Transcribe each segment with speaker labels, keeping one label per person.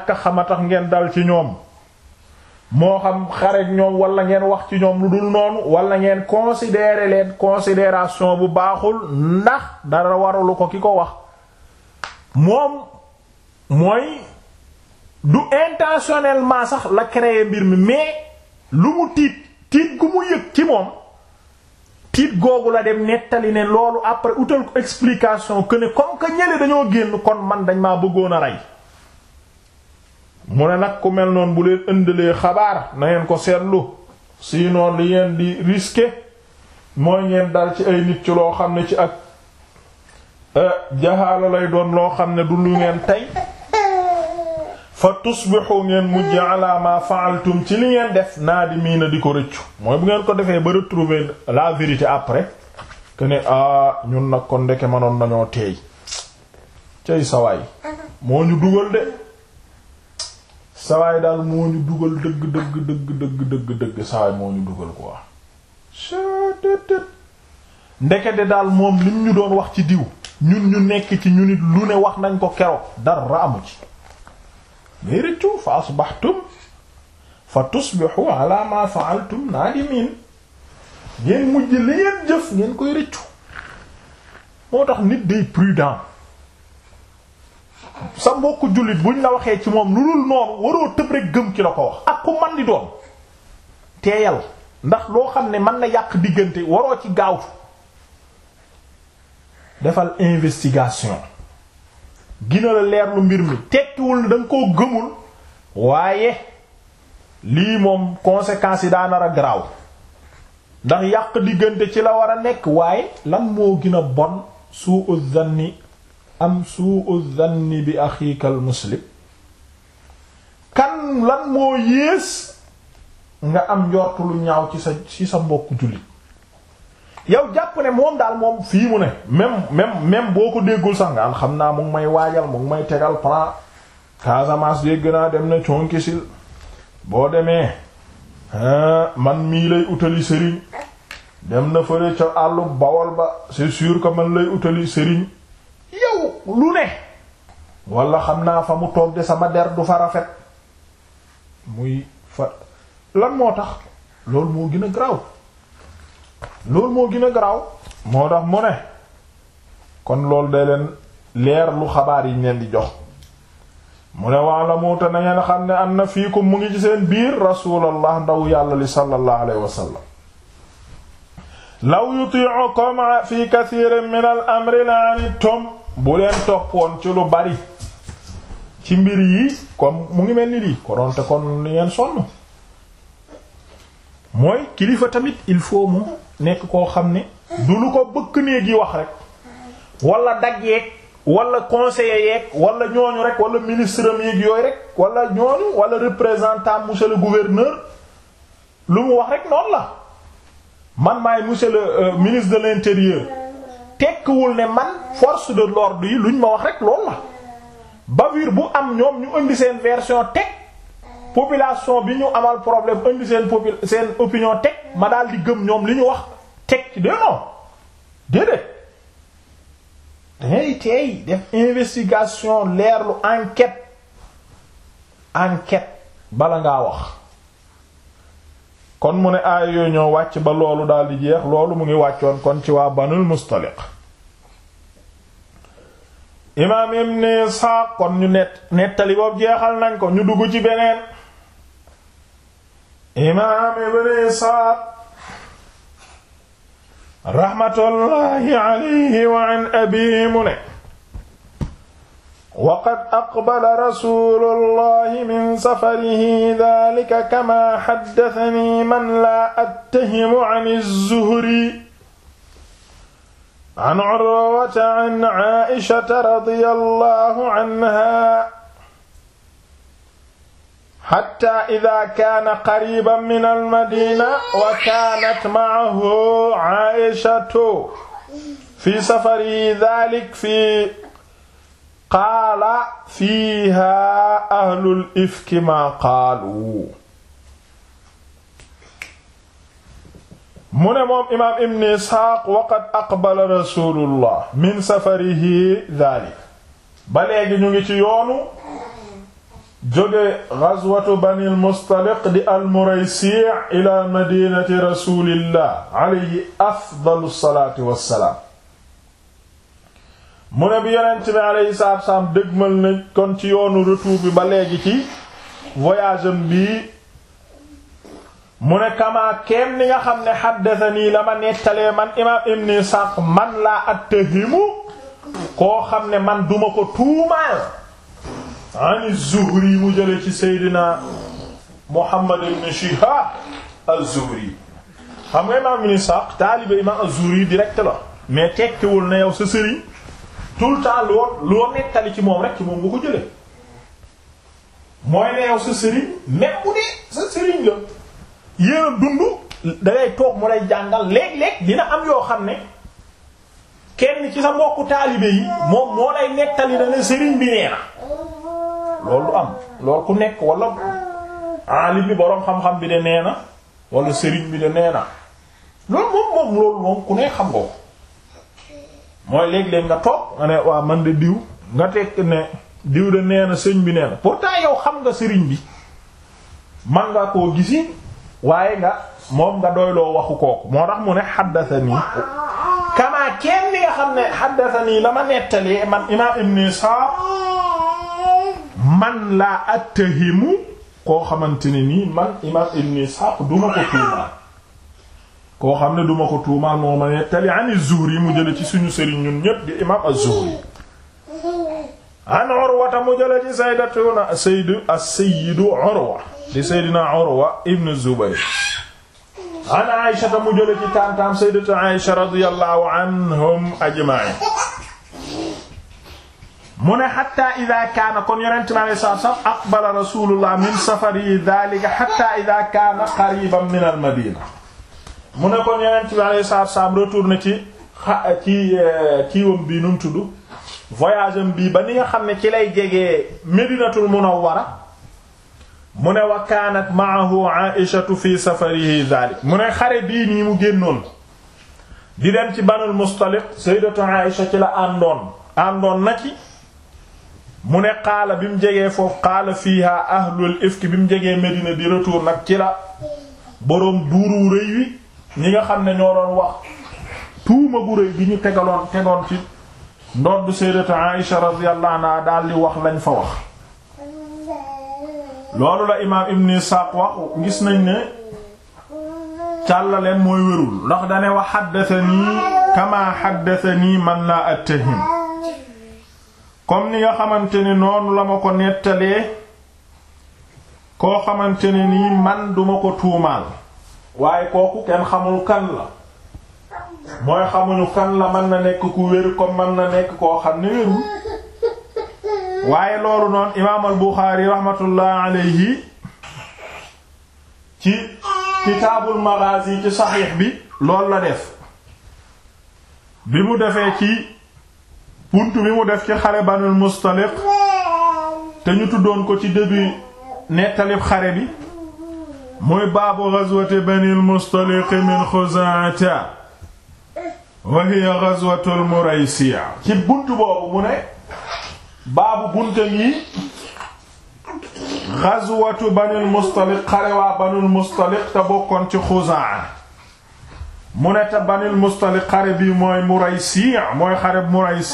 Speaker 1: ñàkk xama tax ngeen dal ci ñoom moo xam xareek ñoom wala ngeen wax ci ñoom lu dul noonu wala ngeen considérer leen considération bu baaxul ndax dara waralu ko ki ko wax moom mooy du intentionnellement sax la créer mbir mi mais lu mu tiit tiit gu mu yëg ci moom tiit googu la dem nettali ne loolu après utal ko explication que ne comme que ñële dañoo génn kon man dañ maa bëggoon a rey mu ne nag ku mel noonu bu leen ëndalee xabaar na ngeen ko seetlu sinon li ngeen di risquer mooy ngeen dal ci ay nit ci loo xam ne ci ak jaxaala lay doon loo xam ne du lu ngeen tey fa tusbixu ngeen mujj ala ma fa'altum ci li ngeen def naadimiina di ko rëccu mooy bu ngeen ko defee ba retrouver la vérité après que ne ah ñun nag kon ndeke manoon nañoo teey cay sawaay moo ñu dugal de sawaay daal moo ñu dugal dëgg dëgg dëgg dëgg dëgg dëgg sawaay moo ñu dugal quoi ndekete daal moom lim ñu doon wax ci diw ñun ñu nekk ci ñu nit lu ne wax nañ ko keroog dara amu ci mais rëccu fa asbaxtum fa tusbixu ala ma fa'altum naadimin ngeen mujj li ngeen jëf ngeen koy rëccu moo tax nit day prudent sa mbokku jullit buñ la waxee ci moom lu dul noonu waroo tëb rek gëm ki la ko wax ak ku man di doon teeyal ndax loo xam ne mën na yàq diggante waroo ci gaawtu defal investigation gina la leer lu mbir mi tekkiwul da nga koo gëmul waaye lii moom conséquences yi daa nar a garaaw ndax yàq diggante ci la war a nekk waaye lan moo gën a bon su'u dhanni am su'u dhanni bi axiika al muslim kan lan moo yées nga am njortu lu ñaaw ci sa ci sa mbokku jullit yow jàpp ne moom daal moom fii mu ne même même même boo ko déggul sax nga xam naa mu ngi may waajal mu ngi may tegal plan Casamance dégg naa dem na conkisil boo demee man mii lay utali sëriñ dem na fële ca àllu bawol ba c'est sûr que man lay utali sëriñ yow lu ne wala xam naa fa mu toog de sama der du fa rafet muy fa lan moo tax loolu moo gën a garaaw loolu moo gën a garaaw moo tax mu ne kon loolu day leen leer lu xabaar yi leen di jox mu ne wax la muuta na ngeen xam ne am na fiikum mu ngi ci seen biir rasulallah ndaw yàlla li sallallahu alayhi wa sallam law yuti'ukum fi kathirin min al amri la'anittum bu leen toppoon ci lu bari ci mbir yi comme mu ngi mel ni lii konoonte kon li ngeen sonn mooy kilifa tamit il faut mu nekk koo xam ne du lu ko bëkk néeg yi wax rek wala dag yeeg wala conseiller yeeg wala ñooñu rek wala ministre am yeeg yooyu rek wala ñooñu wala représentant monsieur le gouverneur lu mu wax rek noonu la man maay monsieur le ministre de l'intérieur tekkiwul ne man force de l'ordre yi luñ ma wax rek loolu la bavure bu am ñoom ñu indi seen version teg population bi ñu amal problème indi seen popul seen opinion teg ma daal di gëm ñoom li ñu wax teg ci de non déedéet dangay teey def investigation leerlu enquête enquête bala ngaa wax kon mu ne aaya yooyu ñoo wàcc ba loolu daal di jeex loolu mu ngi wàccoon kon ci waa banul mustaliq imaam ibn Isxaaq kon ñu net nettali boobu jeexal nañ ko ñu dugg ci beneen imaam ibn Isxaaq raxmatullaahi alayhi wa an abiihi mu ne waqad aqbala rasuulullaahi min safarihi daalika kamaa xaddasanii man laa attahimu an az-Zuhri an Urwata an Aa'ishata radiyallaahu anhaa xatta idaa kaana qariiban minal madiina wa kaanat ma'ahu Aa'ishatu fi safarihi daalika fi qaala fiihaa ahlul ifki maa qaalu mu ne moom imaam ibn isxaaq waqad aqbala rasulullah min safarihi daalik ba léegi ñu ngi ci yoonu jóge ghazwatu bani al-Mustaliq di al-Muraysi' ila madinati rasulillah alayhi afdalu salaatu wassalaam mu ne bi yonent bi alayhi salaatu wassalaam dëgmal na kon ci yoonu retour bi ba léegi ci voyage am bii mu ne kamaa keem ni nga xam ne haddathanii la ma nettalee man imaam Ibn Ishaq man laa attahimu koo xam ne man duma ko tuumaal an Zuhri mu jële ci Seydina Muhammad ibn Shihab az-Zuhri xam nga imaam Ibn Ishaq taalibe imaam az-Zuhri direct la mais tekkiwul na yow sa sëriñ tout le temps loo loo nettali ci moom rek ci moom nga ko jële mooy ne yow sa sëriñ même bu dee sa sëriñ la yéen a dund dangay toog mu lay jàngal léeg-léeg dina am yoo xam ne kenn ci sa mbokku taalibe yi moom moo lay nettali na ne sëriñ bi nee na loolu du am loolu ku nekk wala alim bi boroom xam-xam bi de nee na wala sëriñ bi de nee na loolu moom moom loolu moom ku nekk xam nga ko mooy léeg-léeg nga toog nga ne waa man de diw nga tekk ne diw de nee na sëñ bi nee na pourtant yow xam nga sëriñ bi man nga koo gisi waaye nga moom nga doyloo waxu kooku moo tax mu ne xaddathani kamaa kenn nga xam ne xaddathani la ma nettalee man imaam ibn Ishaq man laa attahimu koo xamante ne nii man imaam ibn Ishaq duma ko tuumaal koo xam ne duma ko tuumaal moo ma nettali an Zuhri mu jële ci suñu sëriñ ñun ñépp di imaam az-Zuhri an Urwata mu jële ci sayyidatuna sayyidu as-sayyidu Urwa di Seydina Urwa ibn Zubayr an Aisha mu jële ci taam-taam sayyidatu Aisha radiyallahu anhum ajma'in mu ne hatta idha kaana kon yonent mi alayhi salaatu wa salaam aqbala rasulullah min safari dhalika hatta idha kaana qariban min al-Madina mu ne kon yonent bi alayhi salaatu wa salaam retourné ci xa ci kiiwam bii nu mu tudd voyage am bii ba ni nga xam ne ci lay jegee Medinatul Munawwara mu ne wa kaanat ma'ahu Aïshatu fi safarihi dhalik mu ne xare bii nii mu génnoon di dem ci Banul Mustaliq sayyidatu Aïsha ci la àndoon àndoon na ci mu ne qaala bi mu jegee foofu qaala fiiha ahlul ifki bi mu jegee Medina di retour nag ci la boroom duuru rëy wi ñi nga xam ne ñoo doon wax tuuma gu rëy bi ñu tegaloon tegoon ci ndodd sayyidatu Aïsha radiyallahu anha daal di wax lañ fa wax loolu la imaam Ibn Isaaq wax gis nañ ne càllaleen mooy wérul ndax dane wax xaddathanii kama xaddathanii man laa attahim comme ni nga xamante ne noonu la ma ko nettalee koo xamante ne nii man duma ko tuumaal waaye kooku kenn xamul kan la mooy xamuñu kan la mën na nekk ku wér comme mën na nekk koo xam ne wérul waaye loolu noonu imaam al Buxaari rahmatullah alayhi ci kitaabul maghazi ci saxiix bi loolu la def bi mu defee ci punt bi mu def ci xare Banul Mustaliq te ñu tuddoon ko ci début nettalib xare bi muy baabu ghazwati Banil Mustaliq min Xuzaata wa hiya ghazwatul Muraysiya ci bunt boobu mu ne baabu bunte yi ghazwatu Banil Mustaliq xare waa Banul Mustaliq te bokkoon ci Xuzaa mu ne te Banil Mustaliq xare bi mooy Muraysi mooy xare Muraysi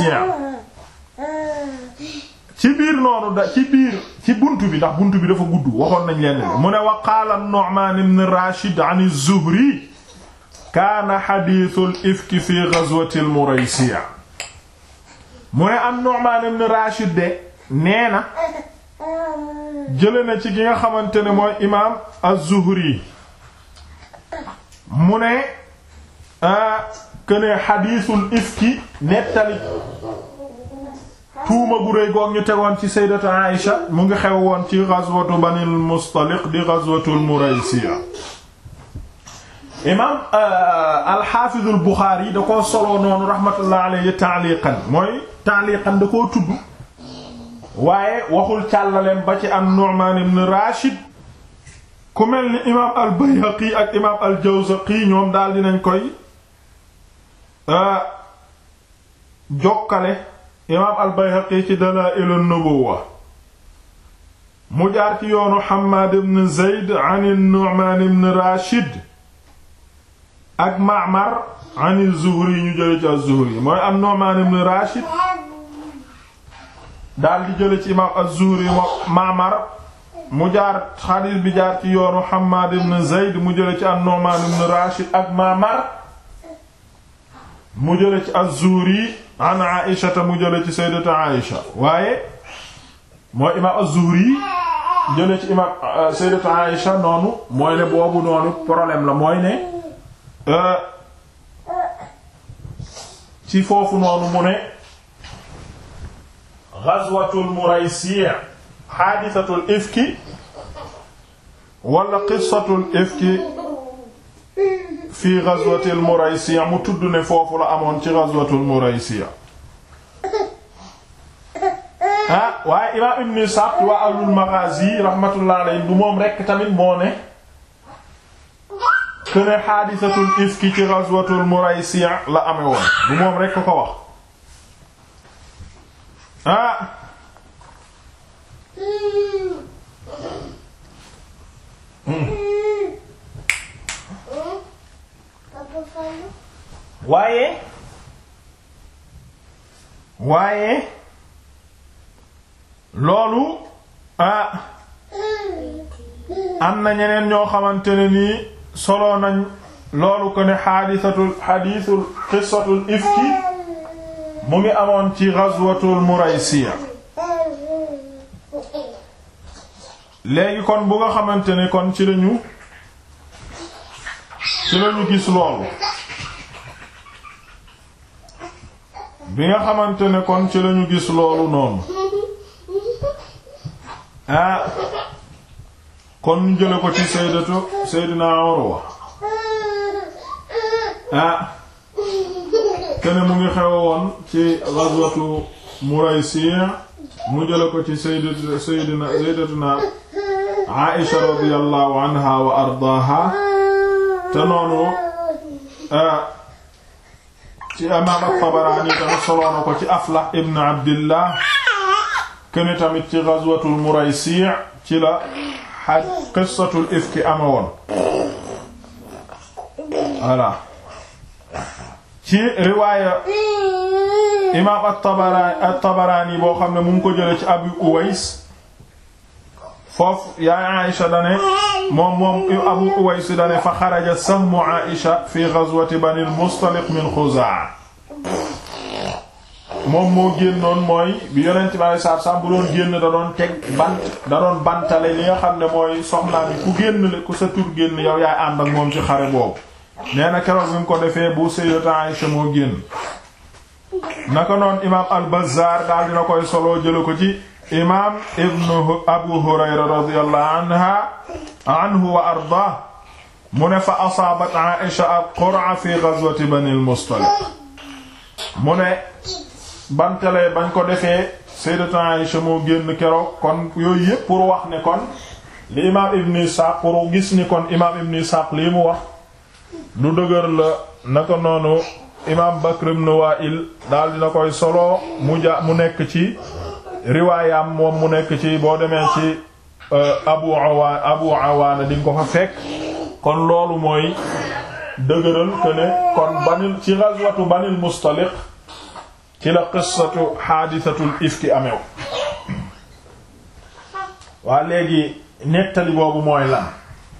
Speaker 1: ci biir noonu da ci biir ci buntu bi ndax buntu bi dafa gudd waxoon nañ leen mu ne wa qaala an-Nu'man ibn Rashid an az-Zuhri kaana hadithul ifki fi ghazwati al-Muraysi mu ne an-Nu'man ibn Rashid de nee na jële na ci ki nga xamante ne mooy imaam az-Zuhri mu ne këne xadiisul ifki nettali tuuma gu réy goog ñu tegoon ci sayyidatu Aïsha mu ngi xew woon ci ghazwatu Banil Mustaliq di ghazwatul Muraysiya imaam al-Haafizul Buxaari da koo soloo noonu rahmatullah alayhi ta'liqan mooy ta'liqan da koo tudd waaye waxul càllaleen ba ci am Nu'man ibn Rashid ku mel ni imaam al Bayhaqi ak imaam al Jawzaqi ñoom daal dinañ koy jokkale imaam al Bayhaqi ci Dalaa'il an-Nubuwwa mu jaar ci yoonu Hammaad ibn Zayd an Nu'maan ibn Rashid ak Ma'mar an Zuhri ñu jële ci az-Zuhri mooy am Nu'maan ibn Rashid daal di jële ci imaam az-Zuhri Ma'mar mu jaar xadiis bi jaar ci yoonu Hammaad ibn Zayd mu jële ci an Nu'maan ibn Rashid ak Ma'mar mu jële ci az-Zuhri an Aïsha mu jële ci sayyidatu Aïsha waaye mooy imaam az-Zuhri jële ci imaam sayyidatu Aïsha noonu mooy ne boobu noonu problème la mooy ne ci foofu noonu mu ne ghazwatul Muraysi' haadisatul ifki wala qissatul ifki fi ghazwatil Muraysi' mu tudd ne foofu la amoon ci ghazwatul Muraysi' ah waaye imaam Ibn Ishaq waa ahlul Maghazi rahmatullah alayhi du moom rekk tamit moo ne këne haadisatul ifki ci ghazwatul Muraysi' la amee woon du moom rekk ko wax ah waaye waaye loolu ah am na ñeneen ñoo xamante ne nii solo nañ loolu ko ne xaadisatul xadiisul qissatul ifki mu ngi amoon ci ghazwatul Muraysiya léegi kon bu nga xamante ne kon ci lañu ci lañu gis loolu bi nga xamante ne kon ci lañu gis loolu noonu ah kon ñu jële ko ci sayyidatu sayyidina Urwa ah kene mu ngi xew woon ci ghazwatu Muraysi mu jële ko ci sayyidatu sayyidina sayyidatuna Aisha radiyallahu anha wa ardaaha te noonu ci imaam at-Tabarani tamit soloo na ko ci Aflah ibn Abdillah kene tamit ci ghazwatul Muraysi ci la xaj qissatul ifki ama woon voilà ci riwaaya imaam at-Tabarani at-Tabarani boo xam ne mu ngi ko jële ci Abu Uways foofu yaay Aïsha dane moom moom Abu Uways dane fa xaraja sahmu Aïsha fi ghazwati Bani al-Mustaliq min Khuzaa moom moo génnoon mooy bi yonent bi alei satu salaam bu doon génn da doon teg bant da doon bantale li nga xam ne mooy soxnaa bi ku génn le ku sa tur génn yow yaay ànd ak moom ci xare boobu nee na keroog bi mu ko defee bu Sayyidatu Aïsha moo génn naka noon imaam al-Bazzar daal dina koy solo jële ko ci imaam ibnu Abu Hurayra radiyallahu anha anhu wa arda mu ne fa asaabat Aïsha al-qur'a fi ghazwati Bani al-Mustaliq mu ne bantale bañ ko defee Sayyidatu Aïsha moo génn keroog kon yooyu yépp pour wax ne kon li imaam Ibn Ishaq pour gis ni kon imaam Ibn Ishaq lii mu wax lu dëgër la naka noonu imaam Bakr ibn Wa'il daal dina koy solo mu ja mu nekk ci riwaayam moom mu nekk ci boo demee ci Abu Awaana Abu Awaana di nga ko fa fekk kon loolu mooy dëgëral que ne kon banil ci ghazwatu Banil Mustaliq ci la qissatu xaadisatul ifki amew waa léegi nettali boobu mooy lan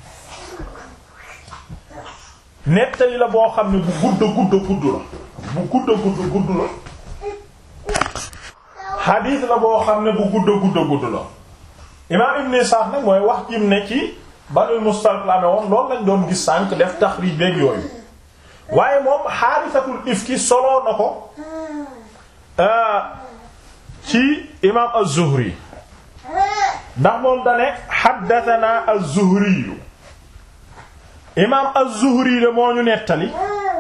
Speaker 1: nettali la boo xam ne bu gudd gudd gudd la bu gudd gudd gudd la xadiis la boo xam ne bu gudd gudd gudd la imaam Ibn Sa'd nag mooy wax jim ne ci Banul Mustaliq la amee woon loolu lañ doon gis sànq def taxriij beek yooyu waaye moom xaadisatul ifki soloo na ko ci imaam az-Zuhri ndax moom dane xaddatana az-Zuhri imaam az-Zuhri de moo ñu nettali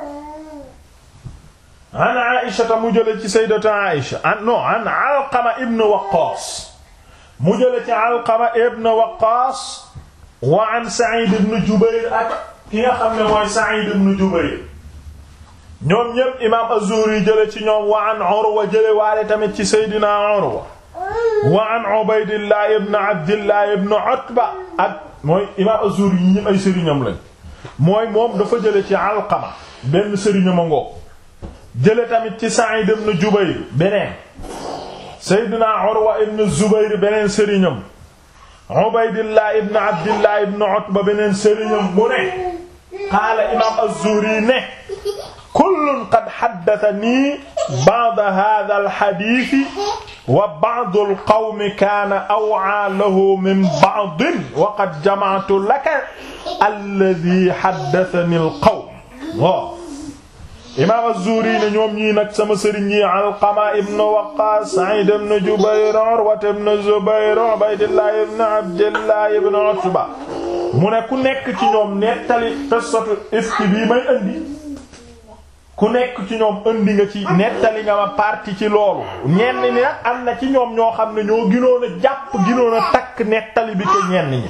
Speaker 1: an Aïsha mu jële ci sayyidatu Aïsha an non an Alqama ibn Waqqas mu jële ci Alqama ibn Waqqas wa an Sa'id ibn Jubayr ak ki nga xam ne mooy Sa'id ibn Jubayr ñoom ñépp imaam az-Zuhri jële ci ñoom wa an Urwa jële waale tamit ci Seydina Urwa wa an Ubaydillah ibn Abdillah ibn Utba ak mooy imaam Az-Zuhri yi ñëpp ay sëriñam lañ mooy moom dafa jële ci Alqama benn sëriñam a ngoo jële tamit ci Sa'id ibn Jubayr beneen Seydina Urwa ibn Zubayr beneen sëriñam Ubaydillah ibn Abdillah ibn Utba beneen sëriñam mu ne qaala imaam Az-Zuhri ne kullun qad haddathanii ba'da haadha al-hadiith wa ba'du al-qawmi kaana aw'aa lahu min ba'din wa qad jama'tu laka alladhii haddathanii al-qawm waaw imaam Az-Zuhri ne ñoom ñii nag sama sëriñ yi Alqama ibn Waqqaas Sa'id ibn Jubayr Urwa ibn Zubayr Ubaydillah ibn Abdillah ibn Utba mu ne ku nekk ci ñoom nettali qissatu ifki bii may indi ku nekk ci ñoom indi nga ci nettali nga ma parti ci loolu ñenn ñi nag am na ci ñoom ñoo xam ne ñoo ginoon a jàpp ginoon a takk nettali bi ko ñenn ñi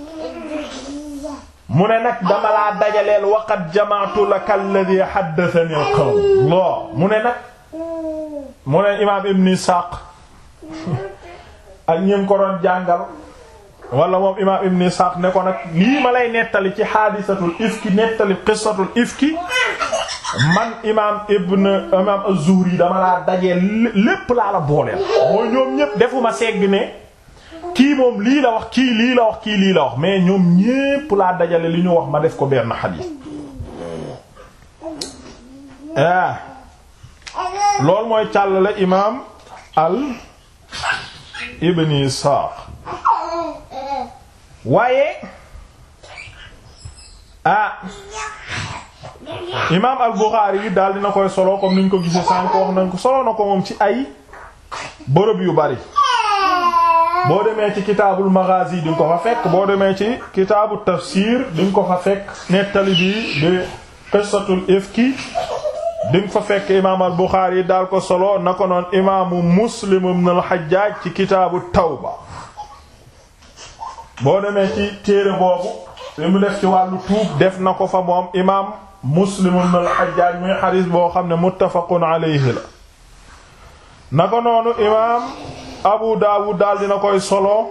Speaker 1: mu ne nag dama laa dajaleel waqad jamaatu laka alladhi haddathani al-qawm loo mu ne nag mu ne imaam ibn Isaaq ak ñim ko doon jàngal wala moom imaam ibn Isaaq ne ko nag lii ma lay nettali ci xaadisatul ifki nettali qissatul ifki man imaam ibn imaam az-Zuhri dama laa dajeel lépp laa la booleel mooy ñoom ñépp defuma segg ne kii moom lii la wax kii lii la wax kii lii la wax mais ñoom ñépp laa dajale li ñu wax ma def ko benn xadiis ah loolu mooy càllale imaam al ibn Isaaq waaye ah imaam al Buxaari yi daal dina koy solo comme niñ ko gisee sànq wax nañ ko solo na ko moom ci ay bërëb yu bari boo demee ci kitaabul maghazi di nga ko fa fekk boo demee ci kitaabu tafsir di nga ko fa fekk nettali bi di qissatul ifki di nga fa fekk imaam al Buxaari daal ko solo na ko noon imaamu Muslim ibn al Hajjaj ci kitaabu tawba boo demee ci téere boobu li mu def ci wàllu tuub def na ko fa moom imaam Muslim ibn al Hajjaj muy xadiis boo xam ne muttafaqun alayhi la na ko noonu imaam Abu Dawud daal dina koy solo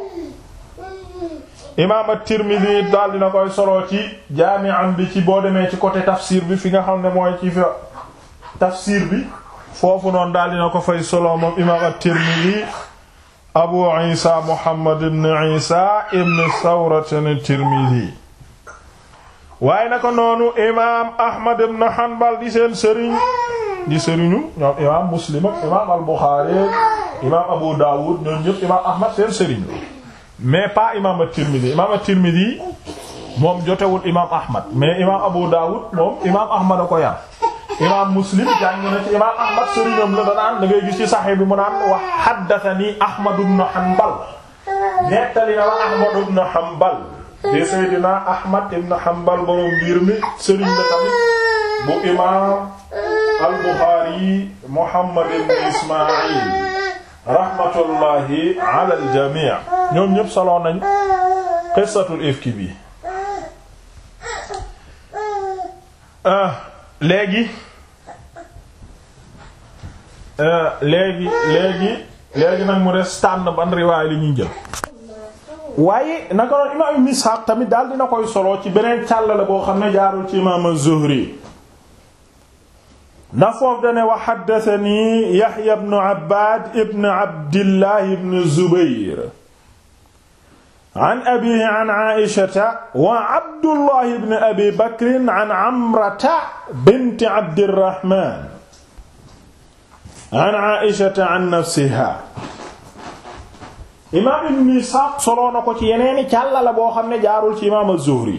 Speaker 1: imaam at-Tirmidhi daal dina koy solo ci jaami'an bi ci boo demee ci côté tafsir bi fi nga xam ne mooy ci fa tafsir bi foofu noonu daal dina ko fay solo moom imaam at-Tirmidhi Abu Isa Muhammad ibn Isa ibn Sawrat at-Tirmidhi waaye naka noonu imaam Ahmad ibn Hanbal di seen sëriñ di sëriñu ñoom imaam Muslim ak imaam al-Bukhari imaam Abu Dawud ñoom ñëpp imaam Ahmad seen sëriñ mais pas imaam at-Tirmidhi imaam at-Tirmidhi moom jotewul imaam Ahmad mais imaam Abu Dawud moom imaam Ahmad a ko yar imaam Muslim jàng na ci imaam Ahmad sëriñam la danaan da ngay gis ci Sahih bi mu naan wax haddathani Ahmad ibn Hanbal nettali na wa Ahmad ibn Hanbal di Seydina Ahmad ibn Hanbal borom mbir mi sëriñ la tamit bu imaam al-Bukhari Muhammad ibn Ismaïl rahmatullahi ala al-jami' ñoom ñëpp solo nañ qissatul ifki bi léegi léegi léegi léegi nag mu des tànn ban riwaay li ñuy jël waaye naka noonu imaam Ibn Ishaq tamit daal dina koy solo ci beneen càllale boo xam ne jaarul ci imaam az-Zuhri ndax foofu dane wa haddathani Yahya ibn Abbad ibn Abdillah ibn Zubayr an abiihi an Aïshata wa Abdullah ibn Abi Bakr an Amrata bint Abdirrahman an Aïshata an nafsiha imaam Ibn Ishaq soloo na ko ci yeneeni càllala boo xam ne jaarul ci imaam az-Zuhri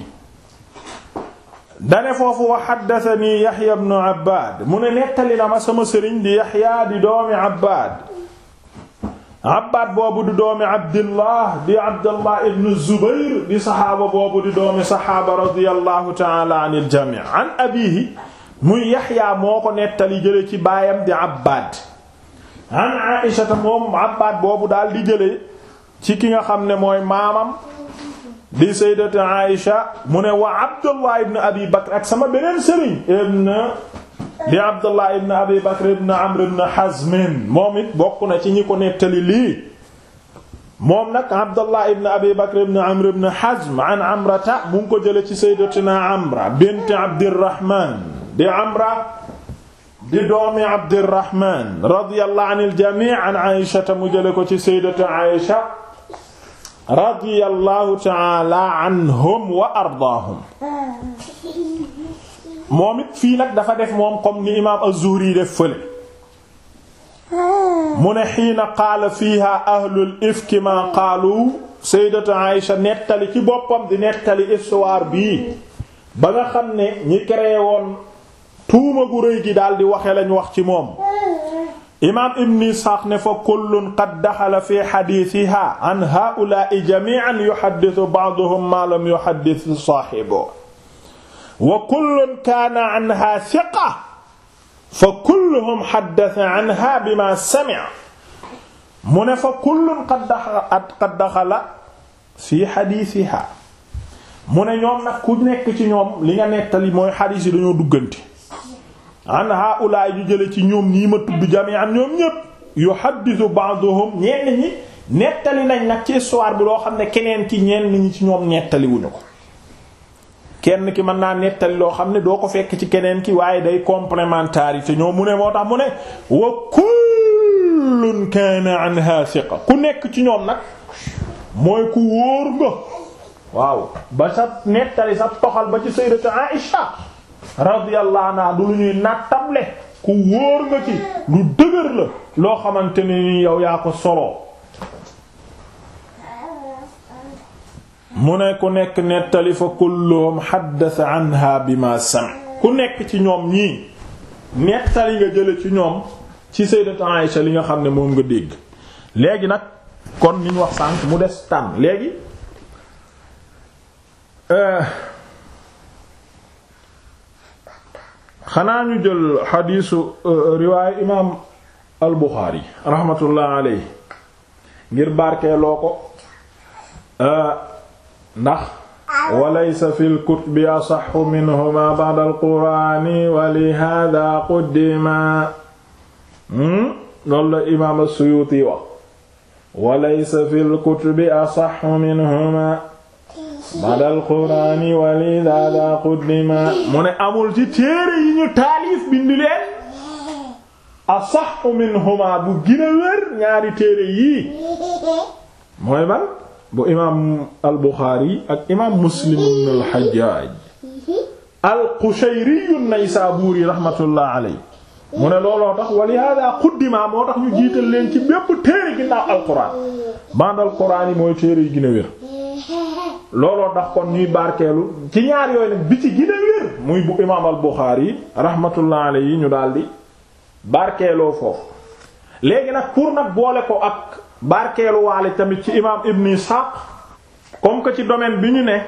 Speaker 1: dane foofu wa haddathani Yahya ibn Abbad mu ne nettali na ma sama sëriñ di Yahya di doomi Abbad Abbad boobu di doomi Abdillah di Abdullah ibn Zubayr di saxaaba boobu di doomi saxaaba radiyallahu ta'ala anil jami' an abiihi muy Yahya moo ko nettali jële ci baayam di Abbad an Aisha moom Abbad boobu daal di jële ci ki nga xam ne mooy maamam di sayyidatu Aisha mu ne wa Abdullah ibn Abi Bakr ak sama beneen sëriñ ibn di Abdullah ibn Abi Bakr ibn Amr ibn Hazm moom it bokk na ci ñi ko nettali lii moom nag Abdallah ibn Abi Bakr ibn Amr ibn Hazm an Amrata mu ngi ko jële ci sayyidatina Amra bint Abdirrahman di Amra di doomi Abdirrahman radiyallahu anil jami' an Aisha mu jële ko ci sayyidati Aisha radiyallahu ta'ala anhum wa ardaahum moom it fii nag dafa def moom comme ni imaam az-Zuhri def fële mu ne xiina qaala fiiha ahlul ifki ma qaalu sayyidatu Aïsha nettali ci boppam di nettali histoire bii ba nga xam ne ñi créé woon tuuma gu rëy gi daal di waxe lañ wax ci moom imaam ibn Isxaaq ne fa kullun qad daxala fi xadiisiha an haa'ulaa'i jamii'an yuhaddithu ba'duhum maa lam yuhaddith saahibuhu wa kullun kaana anha thiqa fa kulluhum haddatha anha bima sami'a mu ne fa kullun qad daxala qad daxala fi xadiisiha mu ne ñoom nag ku nekk ci ñoom li nga nettali mooy xadiis yi dañoo duggante an haulaay ñu jële ci ñoom nii ma tudd jami'an ñoom ñépp yuhaddisu ba'duhum ñenn ñi nettali nañ nag ci histoire bi loo xam ne keneen ki ñenn ñi ci ñoom nettali wuñu ko kenn ki mën naa nettali loo xam ne doo ko fekk ci keneen ki waaye day complémentarité ñoom mu ne moo tax mu ne wa kullun kaana anha thiqa ku nekk ci ñoom nag mooy ku wóor nga waaw ba sa nettali sa toxal ba ci sayyidatu Aïsha radiyallahu anha du lu ñuy nattable ku wóor nga ci lu dëgër la loo xamante ne ni yow yaa ko solo mu ne ku nekk nettali fa kulluhum haddatha anha bima sam ku nekk ci ñoom ñii nettali nga jële ci ñoom ci sayyidatu Aïsha li nga xam ne moom nga dégg léegi nag kon niñ wax sànq mu des tànn léegi xanaa ñu jël xadiisu riwaayu imaam al Buxaari raxmatullah alayhi ngir barkeeloo ko ndax walaysa fil kutubi asaxu minhuma ba'da al quraani wa li haadaa quddima loolu la imaam as-Suyuuti wax walaysa fil kutubi asaxu minhuma badal quraani walidada quddima mu ne amul ci téere yi ñu taalif bindi leen asaxu minhuma bu gën a wér ñaari téere yii mooy ban bu imaam al buxaari ak imaam muslim ibn al hajjaaj al qushayri an-naysaburi rahmatullah alayhi mu ne looloo tax walihada quddima moo tax ñu jiital leen ci bépp téere ginnaaw al quraan badal quraan yi mooy téere yi gën a wér looloo tax kon ñuy barkeelu ci ñaar yooyu nag bi ci gën a wér muy bu imaam al Buxaari rahmatullah alayhi ñu daldi barkeeloo foofu léegi nag pour nag boole ko ak barkeelu waale tamit ci imaam Ibn Ishaq comme que ci domaine bi ñu ne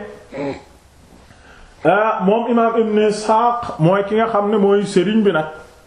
Speaker 1: moom imaam Ibn Ishaq mooy ki nga xam ne mooy sëriñ bi nag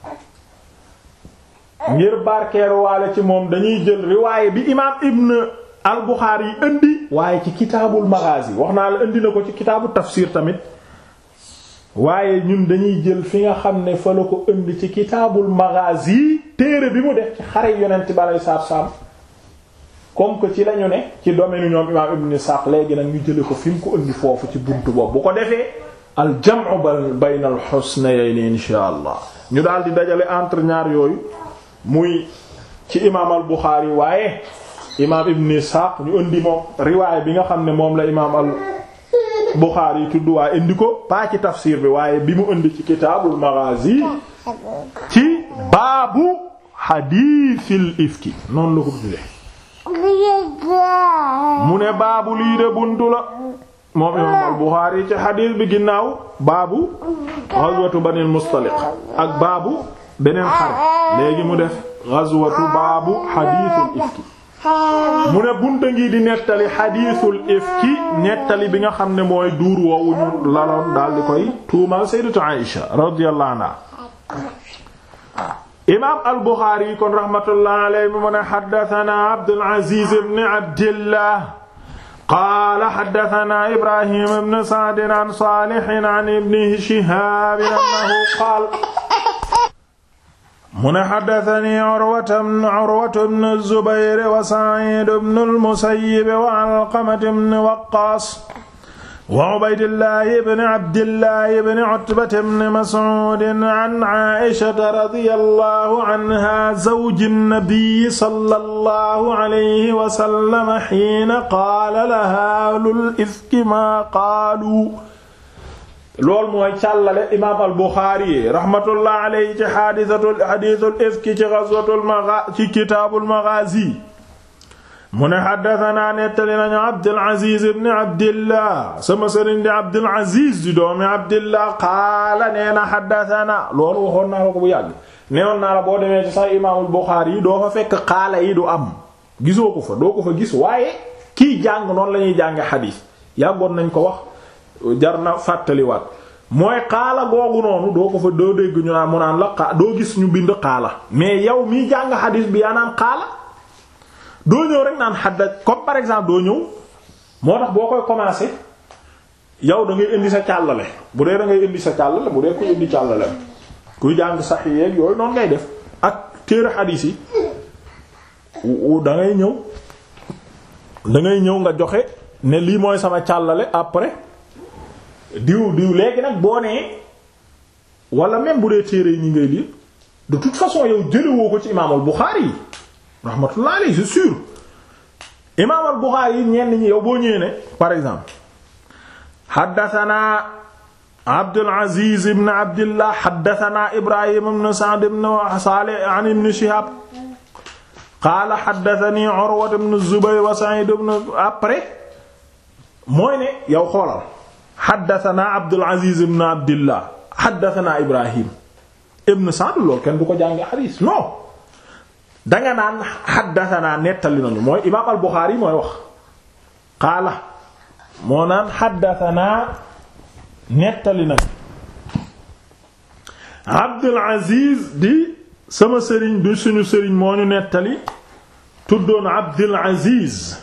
Speaker 1: ngir barkeelu waale ci moom dañuy jël riwaaye bi imaam Ibn al Buxaari yi indi waaye ci kitaabul maghazi wax naa la indi na ko ci kitaabu tafsir tamit waaye ñun dañuy jël fi nga xam ne fa la ko indi ci kitaabul maghazi téere bi mu def ci xare yonent bi aleyhi salaatu salaam comme que ci lañu ne ci domaine ñoom imaam Ibn Sa'd léegi nag ñu jële ko fi mu ko indi foofu ci buntu boobu bu ko defee al jam'u bayna al husnayn insha allah ñu daal di dajale entre ñaar yooyu muy ci imaam al Buxaari waaye imaam ibn Ishaq ñu indi moom riwaay bi nga xam ne moom la imaam al Buxaari tudd waaye indi ko pas ci tafsir bi waaye bi mu indi ci kitaabul maghazi ci baabu xadiisil ifki noonu la ko tuddee mu ne baabu lii de buntu la moom imaam al Buxaari ci xadiis bi ginnaaw baabu ghazwatu banil Mustaliq ak baabu beneen xare léegi mu def ghazwatu baabu xadiisul ifki mu ne bunta ngi di nettali xadiisul ifki nettali bi nga xam ne mooy duur woowu ñu laloon daal di koy tuumal sayyidatu Aïsha radiyallahu anha imaam al Buxaari kon rahmatullahi alayhi mu ne haddathana Abdul Aziz ibn Abdillah qaala haddathana Ibrahim ibn Sa'd an Salih an ibn Shihab annahu qaala mu ne xaddatani urwatu bnu zubayr wa saciid bnu almusayyib wa alqamati bni waqaas wa ubaydillahi bni abdillahi bni utbata bni mascuudin an caa'ishata radiyallahu anha zawji nnabiyi sallallahu alayhi wa sallam xiina qaala lahaa ahlul ifki maa qaaluu loolu mooy càllale imaam al Buxaari rahmatullah alayhi ci xaadisatul xadiisul ifki ci gazwatul maga ci kitaabul magaazi mu ne xaddasanaa nettali nañu Abdul Aziz ibn Abdillah sama sëriñ di Abdul Aziz di doomi Abdillah qaala nee na xaddasanaa loolu waxoon naa la ko bu yàgg neewoon naa la boo demee ci sax imaamul Buxaari yi doo fa fekk qaala yi du am gisoo ko fa doo ko fa gis waaye kii jàng noonu la ñuy jànge xadiis yàggoon nañ ko wax jar na fàttaliwaat mooy xaala googu noonu doo ko fa doo dégg ñu naan mu naan la xaa doo gis ñu bind xaala mais yow miy jàng xadiis bi yaa naan xaala doo ñëw rek naan xadda comme par exemple doo ñëw moo tax boo koy commencer yow da ngay indi sa càllale bu dee da ngay indi sa càllale bu dee kuy indi càllale kuy jàng sax yeeg yooyu noonu ngay def ak téere xadiis yi da ngay ñëw da ngay ñëw nga joxe ne lii mooy sama càllale après diw diw léegi nag boo nee wala même bu dee téere yi ñi ngay lire de toute façon yow jëlewoo ko ci imaam al Buxaari yi rahmatullah alayhi c'est sûr imaam al Buxaari yi ñenn ñi yow boo ñëwee ne par exemple haddathana Abdul Aziz ibn Abdillah haddathana Ibrahim ibn Sa'd ibn Salih an ibn Shihab qaala haddathani Urwa ibn Zubayr wa Sa'id ibn après mooy ne yow xoolal xaddatanaa Abdul Aziz ibn Abdillah xaddatanaa Ibrahim ibn Sa'd loolu kenn du ko jànge xadiis non danga naan xaddatanaa nettali nañu mooy imaam al Buxaari mooy wax qaala moo naan xaddatanaa nettali nañu Abdul Aziz di sama sëriñ du suñu sëriñ moo ñu nettali tuddoon Abdul Aziz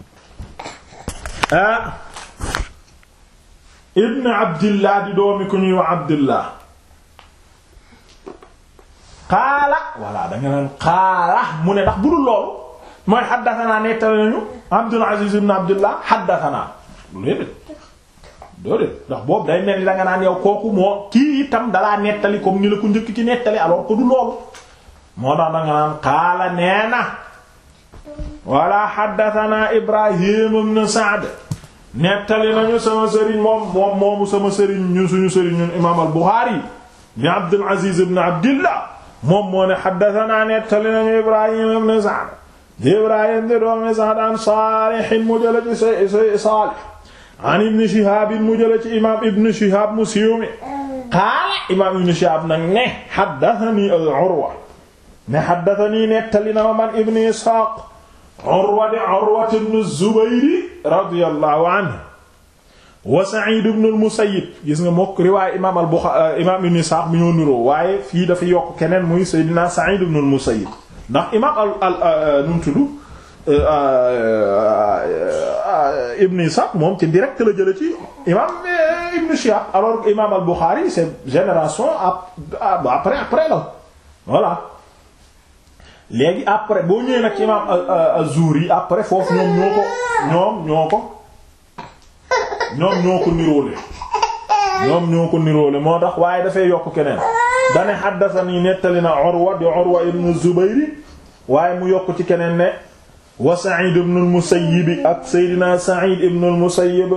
Speaker 1: ah ibn abdillah di doomi ku ñuy wax abdillah xaala walla danga naan xaala mu ne ndax bu dul loolu mooy xaddasanaa nettali nañu abdul aziz ibn abdillah xaddasanaa déedéet déedéet ndax boobu day mel ni danga naan yow kooku moo kii itam dalaa nettali comme ni la ko njëkk ci nettali alors que du loolu moo tax danga naan xaala nee na walla xaddasanaa ibrahim ibn sa'd nettali nañu sama sëriñ moom moom moomu sama sëriñ ñun suñu sëriñ ñun imaam al Buxaari bi Abdul Aziz ibn Abdillah moom moo ne haddathana nettali nañu Ibrahim ibn Sa'd di Ibrahim di doomi Sa'd an Saalih mu jële ci say Saalih an Ibn Shihab mu jële ci imaam Ibn Shihab mu siiw mi qaala imaam Ibn Shihab nag ne haddathani al-Urwa ne haddathani nettali na ma man Ibn Ishaq Urwa di Urwa ibn Zubayr radiyallahu anhu wa Sa'id ibn al-Musayyib gis nga mokk riwaay imaam al-Bukhari imaam Ibn Ishaq mi ñoo niroo waaye fii dafa yokk keneen muy Seydina Sa'id ibn al-Musayyib ndax imaam al al nu mu tudd Ibn Ishaq moom ci direct la jële ci imaam Ibn Shihab alors que imaam al-Bukhari c'est génération après après la voilà. léegi après boo ñëwee nag ci imaam az-Zuhri après foofu ñoom ñoo ko ñoom ñoo ko ñoom ñoo ko niroole ñoom ñoo ko niroole moo tax waaye dafay yokk keneen dane haddathani nettali na Urwa di Urwa ibn Zubayr waaye mu yokk ci keneen ne wa Sa'id ibn al-Musayyib ak Seydina Sa'id ibn al-Musayyib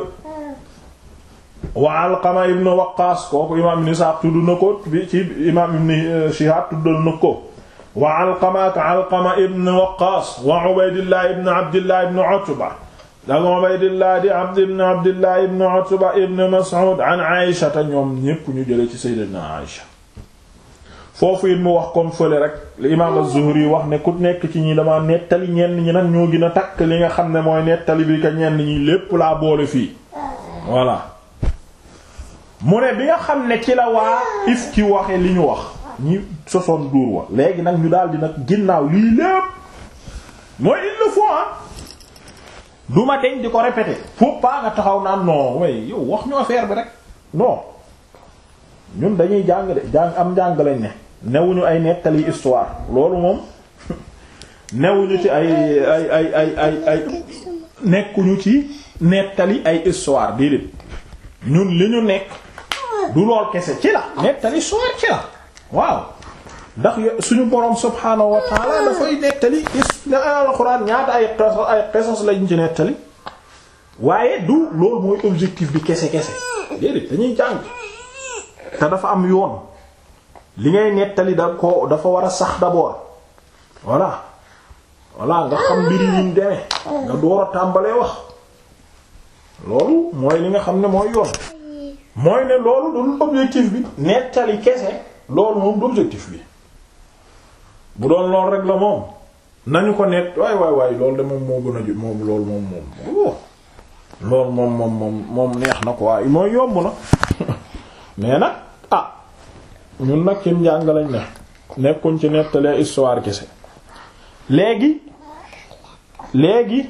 Speaker 1: wa Alqama ibn Waqqas kooku imaam Ibn Sa'd tudd na ko bi ci imaam Ibn Shihab tuddal na ko wa Alqama ak Alqama ibn Waqqas wa Ubaydillah ibn Abdillah ibn Utba ak Ubaydillah di Abd ibn Abdillah ibn Utba ibn Mas'ud an Aïsha te ñoom ñépp ñu jële ci Sayyidatuna Aïsha foofu it mu wax comme fële rek li imaam az-Zuhri wax ne ku nekk ci ñi dama nettali ñenn ñi nag ñoo gën a takk li nga xam ne mooy nettali bi ka ñenn ñi lépp laa boole fii voilà mu ne bi nga xam ne ci la waa if ci waxe li ñu wax ñi sosoon duur wa léegi nag ñu daal di nag ginnaaw lii lépp mooy il le faut ah du ma deñ di ko répéter faut pas nga taxaw naan non way yow wax ñu affaire bi rek non ñun dañuy jàng de jàng am jàng lañ ne newuñu ay nettali histoire loolu moom newuñu ci ay ay ay ay ay ay nekkuñu ci nettali ay histoire déedéet ñun li ñu nekk du lool kese ci la nettali histoire ci la waaw ndax suñu boroom subhaanahu wa taala dafay nettali is alxuraan ñaata ay qisas ay qisas lañ ci nettali waaye du loolu mooy objectif bi kese kese déedéet dañuy jàng te dafa am yoon li ngay nettali da ko dafa war a sax d'abord voilà voilà nga xam mbiri yiñ demee nga door a tàmbalee wax loolu mooy li nga xam ne mooy yoon mooy ne loolu dul objectif bi nettali kese loolu moom du objectif bi bu doon lool rek la moom nañu ko nett waay waay waay loolu de moom moo gën a jut moom loolu moom moom loolu moom moom moom moom neex na ko waaye mooy yomb na mais nag ah ñun nag ci njàng lañ ne nekkuñ ci nettalee histoire kese léegi léegi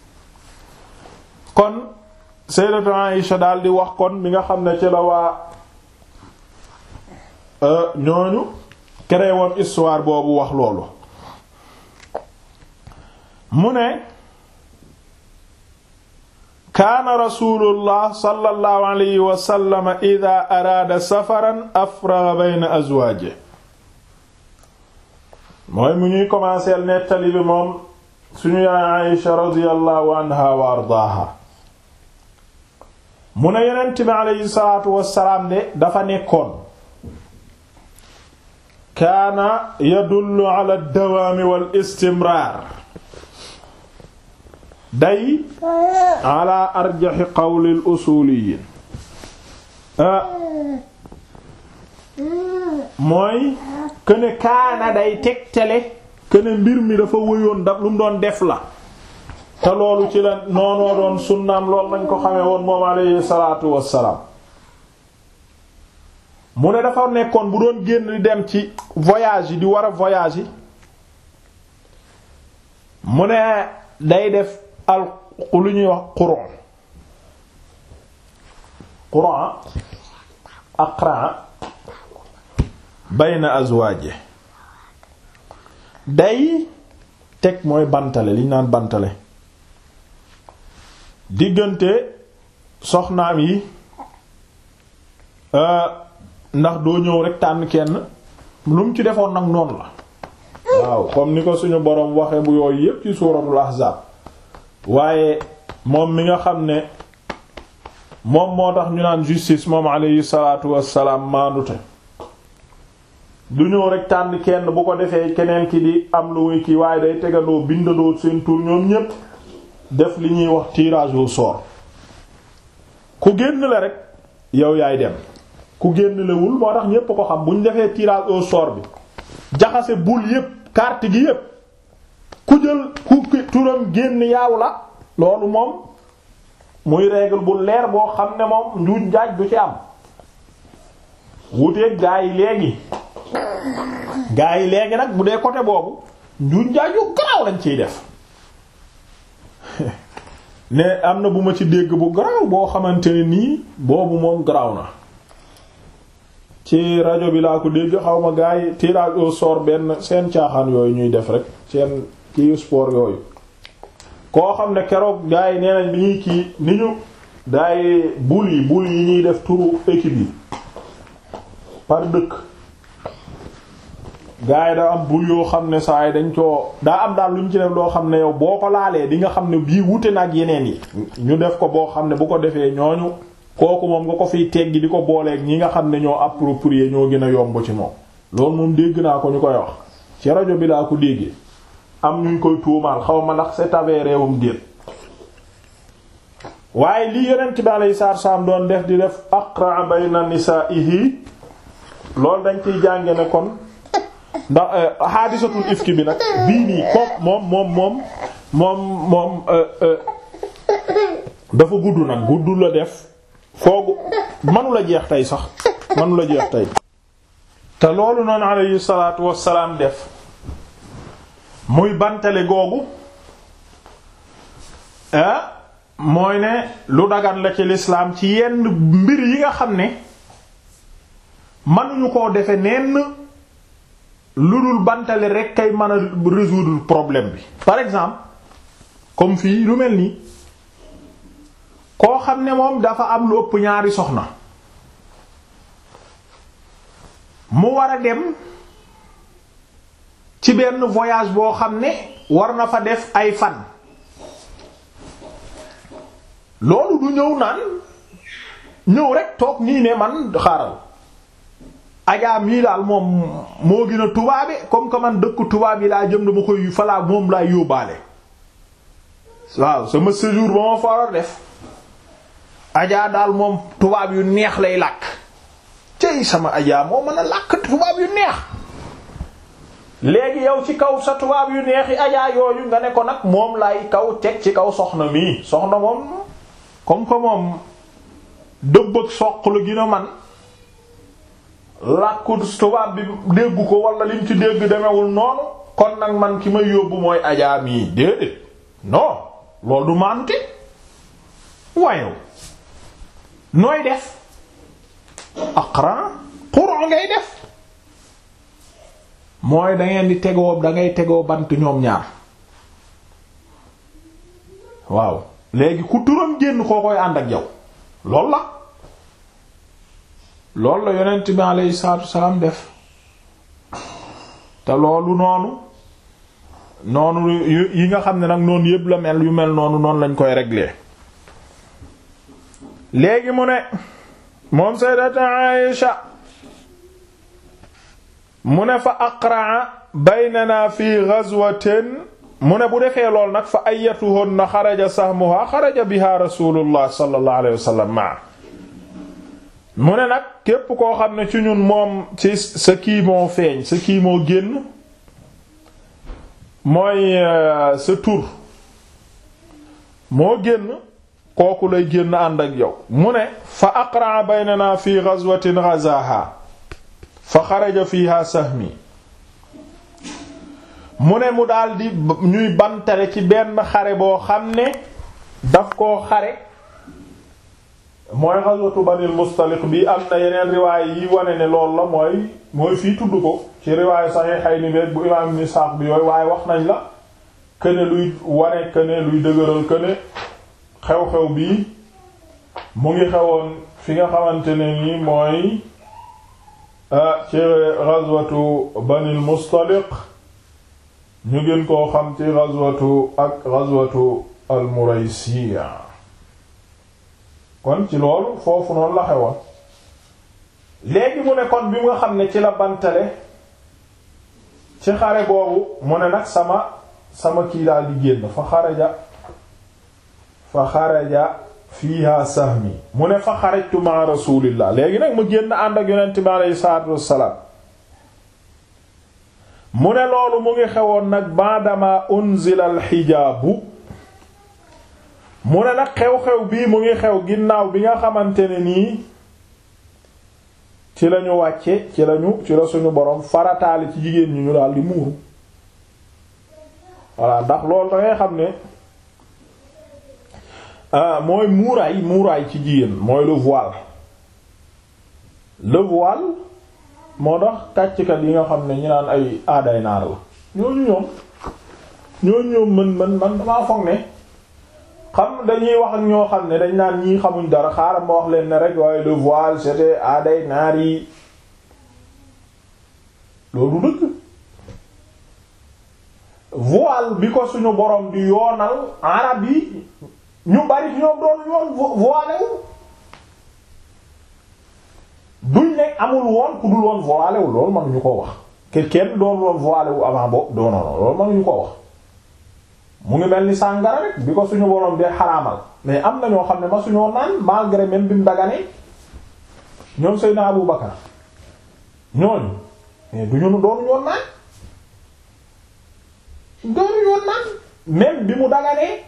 Speaker 1: kon sayyidatu Aïsha daal di wax kon bi nga xam ne ci la waa ñooñu créé woon histoire boobu wax loolu mu ne kaana rasulullah sallallahu alayhi wa sallam ida araada safaran afraga bayna azwaaje mooy mu ñuy commencer nettali bi moom suñu yaay Aïsha radiyallahu anha wa ardaaha mu ne yonent bi alayhi salaatu wassalaam de dafa nekkoon kaana yadullu ala dawaami wal istimraar day ala arjaxi qawlil usuuliyiin mooy këne kaana day tegtale këne mbir mi dafa wëyoon daf lu mu doon def la te loolu ci la noonoo doon sunnaam loolu nañ ko xamee woon moom alayhi salaatu wassalaam mu ne dafa nekkoon bu doon génn di dem ci voyage yi di war a voyage yi mu ne day def al lu ñuy wax quran quran aqran bayna azwaaje day teg mooy bantale li ñu naan bantale diggante soxnaam yi ndax doo ñëw rek tànn kenn lu mu ci defoon nag noonu la waaw comme ni ko suñu boroom waxe bu yooyu yépp ci suuratul ahzaab waaye moom mi nga xam ne moom moo tax ñu naan justice moom alayhi salaatu wassalaam maandute du ñëw rek tànn kenn bu ko defee keneen ki di am lu muy kii waaye day tegandoo bindandoo seen tur ñoom ñépp def li ñuy wax tirage au sort ku génn la rek yow yaay dem ku génn lewul moo tax ñépp ko xam bu ñu defee tirage au sort bi jaxase bul yépp carte gi yépp ku jël ku turam génn yaaw la loolu moom muy règle bu leer boo xam ne moom njuuj njaaj du ci am wuteeg gaa yi léegi gaa yi léegi nag bu dee côté boobu njuuj njaaj yu garaaw lañ ciy def ne am na bu ma ci dégg bu garaaw boo xamante ne nii boobu moom garaaw na ci rajo bi laa ko dégg xaw ma gaa yi tirage au sort benn seen caaxaan yooyu ñuy def rek seen kii sport yooyu koo xam ne keroog gaa yi nee nañ bi ñuy kii ni ñu daay bul yi bul yi ñuy def turu équipe yi par dëkk gaa yi da am bul yoo xam ne saa yi dañ koo daa am daal lu ñu ci def loo xam ne yow boo ko laalee di nga xam ne bii wute nag yeneen yi ñu def ko boo xam ne bu ko defee ñooñu kooku moom nga ko fiy teggi di ko booleeg ñi nga xam ne ñoo approprié ñoo gën a yomb ci moom loolu moom dégg naa ko ñu koy wax ci rajo bi laa ko déggee am ñuñ koy tuumaal xaw ma ndax c'est avéré wum déet waaye li yonent bi alayhi salaatu salaam doon def di def aqra bayna nisaa'ihi loolu dañ ciy jànge ne kon ndax haadisatul ifki bi nag bii nii kook moom moom moom moom moom dafa gudd nag gudd la def foogu manu la jeex tey sax manu la jeex tey te loolu noonu alayhi salaatu wassalaam def muy bantale googu ah mooy ne lu dagan la ci lislaam ci yenn mbir yi nga xam ne mënuñu koo defe nenn lu dul bantale rek kay mën a résoudre problème bi par exemple comme fii lu mel nii koo xam ne moom dafa am lu ëpp ñaari soxna mu war a dem ci benn voyage boo xam ne war na fa def ay fan loolu du ñëw naan ñëw rek toog nii ne man xaaral ajaa mii daal moom moo gën a tubaabe comme que man dëkk tubaab yi laa jëm dama koy falaa moom laay yóbbaale waaw sama séjour ba ma fa war a def ajaa daal moom tubaab yu neex lay làkk cey sama ajaa moo mën a làkk tubaab yu neex léegi yow ci kaw sa tubaab yu neexi ajaa yooyu nga ne ko nag moom lay kaw teg ci kaw soxna mii soxna moom comme que moom dëbb ak soq la gën a man làkku tubaab bi déggu ko wala lim ci dégg demewul noonu kon nag man ki may yóbbu mooy ajaa mii déedéet non loolu du maanute wayow nooy def aqran qur'an ngay def mooy dangeen di tegoo dangay tegoo bant ñoom ñaar waaw léegi ku turam génn koo koy ànd ak yow lool la loolu la yonent bi alayhi salaatu wasalaam def te loolu noonu noonu yi nga xam ne nag noonu yëpp la mel yu mel noonu noonu lañ koy régler léegi mu ne moom sayyidatu Aïsha mu ne fa aqraa baynana fi ghazwatin mu ne bu defee lool nag fa ayatuhunna xaraja sahmuha xaraja biha rasulullah sallallahu alayhi wa sallam ma mu ne nag képp koo xam ne ci ñun moom ci sa kii moo feeñ sa kii moo génn mooy sa tur moo génn kooku lay génn ànd ak yow mu ne fa aqraa baynana fi ghazwatin ghazaha fa xaraja fiha sahmi mu ne mu daldi ñuy bantale ci benn xare boo xam ne daf koo xare mooy ghazwatu banil mustaliq bi am na yeneen riwaay yi wane ne loolu la mooy mooy fii tudd ko ci riwaay sahihayni beek bu imaam ibn Sa'd bi yooyu waaye wax nañ la këne luy wane këne luy dëgëral këne xew-xew bii mu ngi xewoon fi nga xamante ne nii mooy ci ghazwatu banil mustaliq ñu gën koo xam ci ghazwatu ak ghazwatu al muraysiya kon ci loolu foofu noonu la xewoon léegi mu ne kon bi nga xam ne ci la bantale ci xare boobu mu ne nag sama sama kii daal di génn fa xaraja fa xaraja fiiha sahmi mu ne fa xarajtu ma rasulillah léegi nag mu génn ànd ak yonent bi aleyhi salaatu wassalaam mu ne loolu mu ngi xewoon nag baadama unzila al xijaabu mu ne nag xew-xew bii mu ngi xew ginnaaw bi nga xamante ne nii ci lañu wàcce ci lañu ci la suñu boroom farataali ci jigéen ñi ñu daal di muuru voilà ndax loolu da ngay xam ne mooy muuraay muuraay ci jigéen mooy le voile le voile moo tax kàcckat yi nga xam ne ñu naan ay aaday naar la ñooñu ñoom ñooñu ñoom man man man damaa foog ne xam dañuy wax ak ñoo xam ne dañ naan ñii xamuñ dara xaaral ma wax leen ne rek waaye le voile c'était aaday naar yi loolu dëgg voile bi ko suñu borom di yoonal arab yi ñu bari ñoom doon yoon voilé wu duñ ne amul woon ku dul woon voilé wu loolu mënuñu ko wax ke kenn doon woon voilé wu avant boobu doonoon loolu mënuñu ko wax mu ngi mel ni sàngara rek bi ko suñu borom dee xaraamal mais am na ñoo xam ne ma suñoo naan malgré même bi mu daganee ñoom Seydina Abu Bakar ñooñu mais du ñu doon ñoon naan doonu ñoon naan même bi mu daganee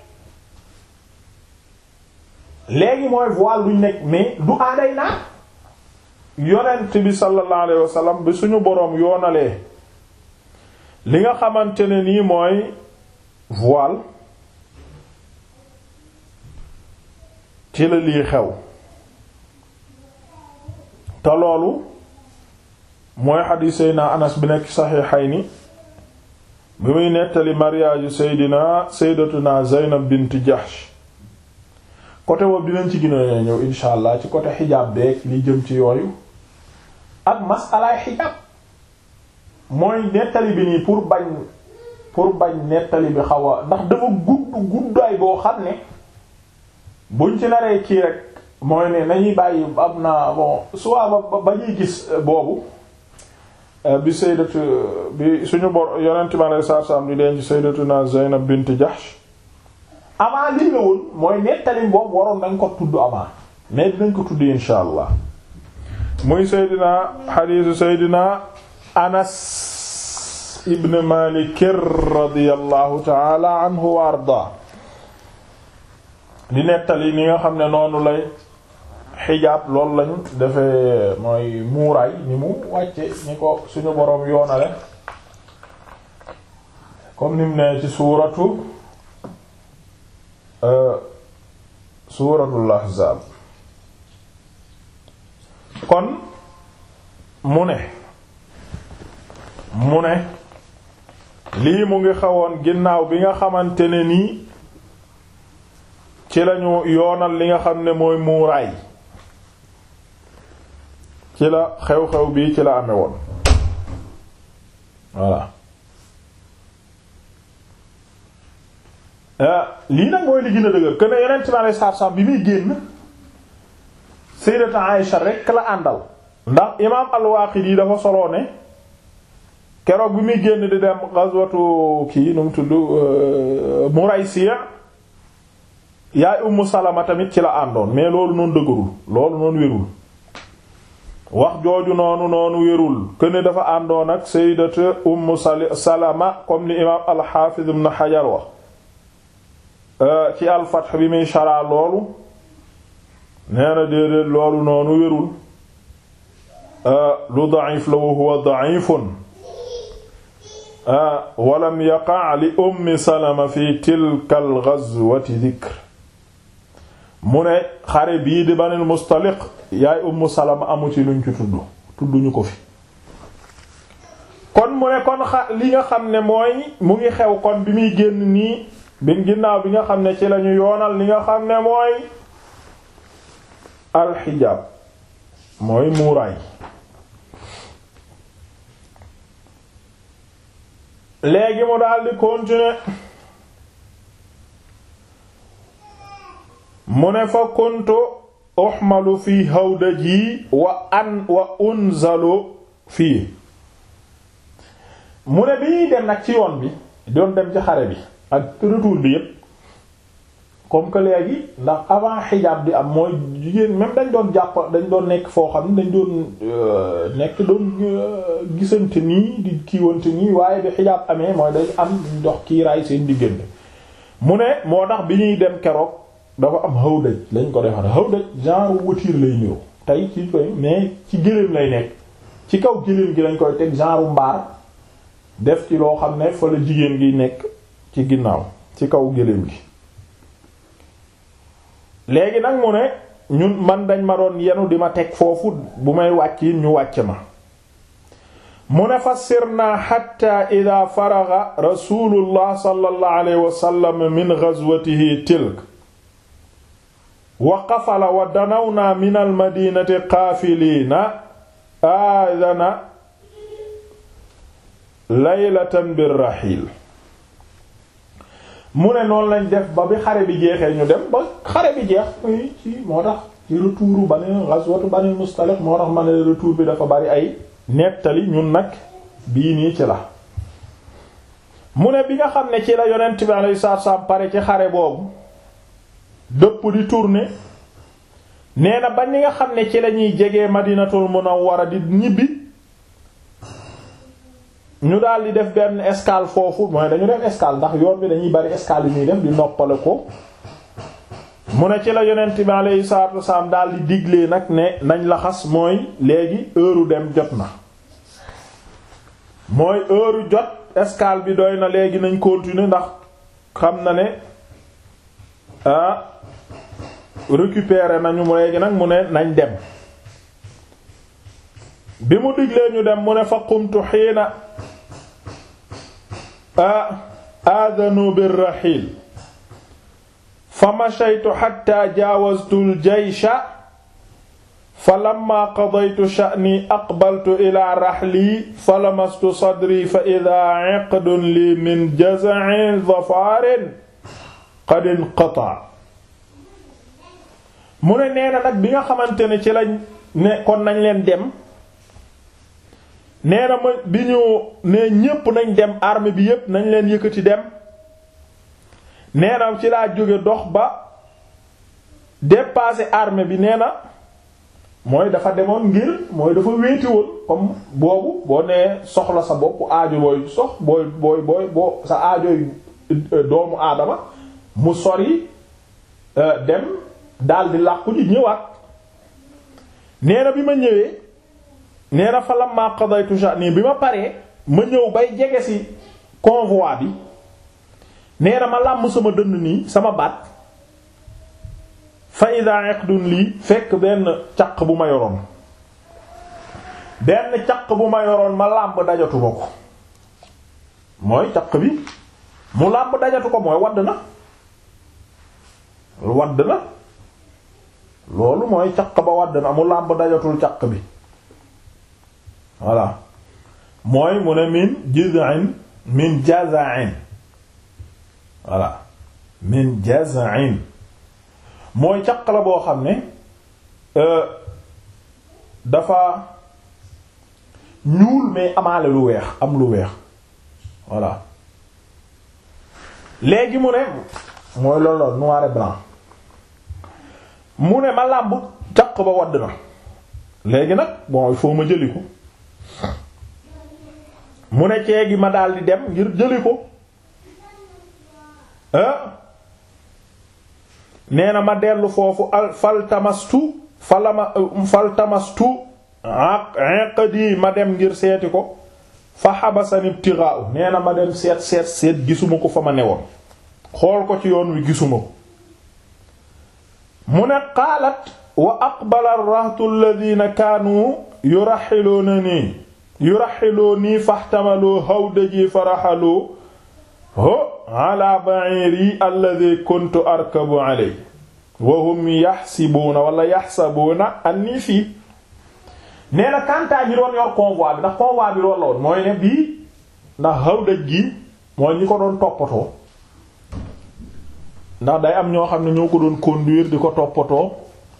Speaker 1: léegi mooy voile luñ nekk mais du aaday naa yonent bi sallallahu alayhi wasallam bi suñu boroom yoonalee li nga xamante ne nii mooy voile ci la lii xew te loolu mooy xadiis seydina anas bi nekk saxiixayni bi muy nettali mariage seydina seydatuna zeynab bint jahsh côté boobu dinañ ci gën a ñëw insha allah ci côté xijaab beeg li jëm ci yooyu ak masalaay xijaab mooy nettali bi nii pour bañ pour bañ nettali bi xaw a ndax dafa gudd guddaay boo xam ne buñ ci naree kii rek mooy ne nañuy bàyyi am na bon soit ba ba ñuy gis boobu bi sayyidatu bi suñu bor yonent mi alayhi salaatu salaam di denc sayyidatuna Zaynab bint Jahsh avant lii la woon mooy nettali boobu waroon nañ ko tudd avant mais dinañ ko tudd insha allah muy sayyidina xadiisu sayyidina Anas ibn Malik radiyallahu ta'ala anhu wa ardaa di nettali ni nga xam ne noonu lay xijaab loolu lañu defee mooy muuraay ni mu wàcce ni ko suñu boroom yoonale comme ni mu ne ci suuratu suuratul ahzaab kon mu ne mu ne lii mu ngi xawoon ginnaaw bi nga xamante ne nii ci lañu yoonal li nga xam ne mooy muuraay ci la xew-xew bii ci la amee woon voilà lii nag mooy li gën a dëgër que ne yonent bi alayhi salaatu salaam bi muy génn Sayyidatu Aïsha rekk la àndal ndax imaam al-Waaqidi dafa soloo ne keroog bi muy génn di dem ghazwatu kii nu mu tudd Muraysiya yaay Ummu Salama tamit ci la àndoon mais loolu noonu dëgërul loolu noonu wérul wax jooju noonu noonu wérul këne dafa àndoon ak sayyidatu Ummu Salama comme ni imaam al-Hafiz ibn Hajar wax ci al-Fath bi muy shara loolu nee na déedéet loolu noonu wérul lu da'if la wa huwa da'ifun walam yaqa' li Ummi Salama fi tilka al-ghazwati dhikr mu ne xare bii di Banil Mustaliq yaay Ummu Salama amu ci luñ ci tudd tudduñu ko fi kon mu ne kon xa li nga xam ne mooy mu ngi xew kon bi muy génn nii bi ginnaaw bi nga xam ne ci lañu yoonal li nga xam ne mooy alxijaab mooy muuraay léegi mu daldi continuer mu ne fa kuntu uxmalu fi hawdaji wa an wa unzalu fii mu ne bi ñuy dem nag ci yoon bi doon dem ci xare bi ak retour bi yépp comme que léegi ndax avant xijaab di am mooy jigéen même dañ doon jàpp dañ doon nekk foo xam ne dañ doon nekk doon gisante nii di kiiwante nii waaye bi xijaab amee mooy dañ am dox kiiraay seen diggante mu ne moo tax bi ñuy dem keroog dafa am hawdaj lañ ko defar hawdaj genre voiture lay ñëw tey ci koy mais ci gëléem lay nekk ci kaw gëléem gi lañ koy teg genre mbaar def ci loo xam ne fa la jigéen gi nekk ci ginnaaw ci kaw gëléem gi léegi nag mu ne ñun man dañ ma doon yenu di ma teg foofu bu may wàcc yi ñu wàcc ma mu ne fa sirna xatta ida faraga rasulullah sallallahu alayhi wa sallam min ghazwatihi tilk wa qafala wa danawna min almadinati qaafiliina aadana laylatan birraxiil mu ne noonu lañ def ba bi xare bi jeexee ñu dem ba xare bi jeex muy ci moo tax ci retouru Bani ghazwatu Bani Mustaliq moo tax ma ne retour bi dafa bari ay nettali ñun nag bii nii ci la mu ne bi nga xam ne ci la yonent bi alayhi salaatu salaam pare ci xare boobu dëpp di tourner nee na ba ni nga xam ne ci la ñuy jege Madinatul Munawwara di ñibbi ñu daal di def benn escale foofu mooy dañu def escale ndax yoon bi dañuy bari escale yu ñuy def di noppale ko mu ne ci la yonent bi alayhi salaatu wasalaam daal di diglee nag ne nañ laxas mooy léegi heure dem jot na mooy heure jot escale bi doy na léegi nañ continuer ndax xam na ne ah récupérer nañu léegi nag mu ne nañ dem bi mu diglee ñu dem mu ne fa qumtu xiina aadanu birraxiil fa mashaytu xatta jaawaztu aljaysha fa lamma qadaytu sha'ni aqbaltu ila raxli fa lamastu sadri fa idaa iqdun li min jaz'in dhafaarin qad inqata mu ne nee na nag bi nga xamante ne ci lañ ne kon nañ leen dem nee na ma bi ñu ne ñépp nañ dem armée bi yépp nañ leen yëkkati dem nee na ci laa jóge dox ba dépasser armée bi nee na mooy dafa demoon ngir mooy dafa wéetiwoon comme boobu boo nee soxla sa bopp aajo booy sox booy booy booy boo sa aajoy doomu aadama mu sori dem daldi làqu ji ñëwaat nee na bi ma ñëwee nee na fa lamma qadaytu sha'ni bi ma paree ma ñëw bay jege ci convoi bi nee na ma làmm sama dënn nii sama baat fa ida iqdun lii fekk benn caq bu ma yoroon benn caq bu ma yoroon ma làmb dajatu ma ko mooy caq bi mu làmb dajatu ko mooy wadd na wadd na loolu mooy caq ba wadd na mu làmb dajatul caq bi voilà mooy mu ne min jiz'in min jaza'in voilà min jaz'in mooy caq la boo xam ne dafa ñuul mais amaale lu weex am lu weex voilà léegi mu ne mooy loolu la noir et blanc mu ne ma làmb caq ba wadd na léegi nag bon il faut ma jëli ko mu ne ceegi ma daldi dem ngir jëli ko nee na ma dellu foofu al faltamastu falama faltamastu aqdi ma dem ngir seeti ko fa xabasani ibtigha'u nee na ma dem seet seet seet gisuma ko fa ma newoon xool ko ci yoon wi gisuma ko mu ne qaalat wa aqbala ar-rahtu alladhina kaanu yuraxilunani yuraxiluni faxtamalu hawdaji faraxalu ho ala ba'iri alladhi kuntu arkabu alayhi wa hum yaxsibuuna wala yaxsabuuna anni fii nee na kantaa ñi doon yor convoi bi ndax convoi bi loolu la woon mooy ne bii ndax hawdaj gi mooy ñi ko doon toppatoo ndax day am ñoo xam ne ñoo ko doon conduire di ko toppatoo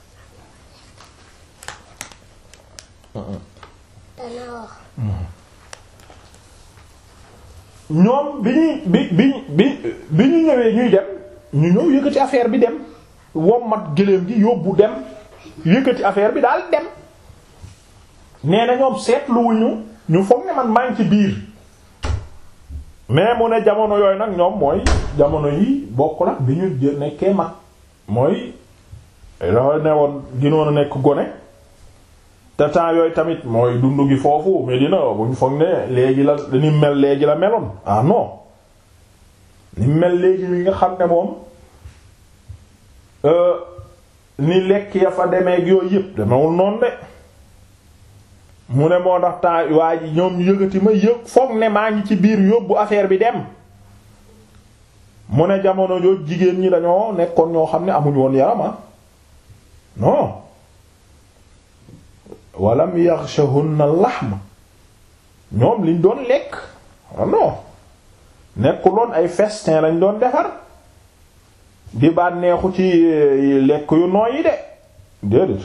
Speaker 1: ñoom bi ñuy bi bi bi bi ñu ñëwee ñuy dem ñu ñëw yëkkati affaire bi dem wommat gëléem gi yóbbu dem yëkkati affaire bi daal dem nee na ñoom seetluwuñu ñu foog ne man maa ngi ci biir mais mu ne jamono yooyu nag ñoom mooy jamono yi bokk la bi ñu nekkee mag mooy dafa ne woon ginoon a nekk gone te temps yooyu tamit mooy dund gi foofu Medina buñ foog ne léegi la ni mel léegi la meloon ah non ni mel léegi wi nga xam ne moom ni lekk ya fa demeeg yooyu yëpp demewul noonu de mu ne moo tax temps waa ji ñoom yëgati ma yëg foog ne maa ngi ci biir yóbbu affaire bi dem mu ne jamono jooju jigéen ñi dañoo nekkoon ñoo xam ne amuñ woon yarama non walam yaxshahunna lahm ñoom liñ doon lekk non nekkuloon ay festin lañ doon defar di bànneexu ci lekk yu nooy yi de déedéet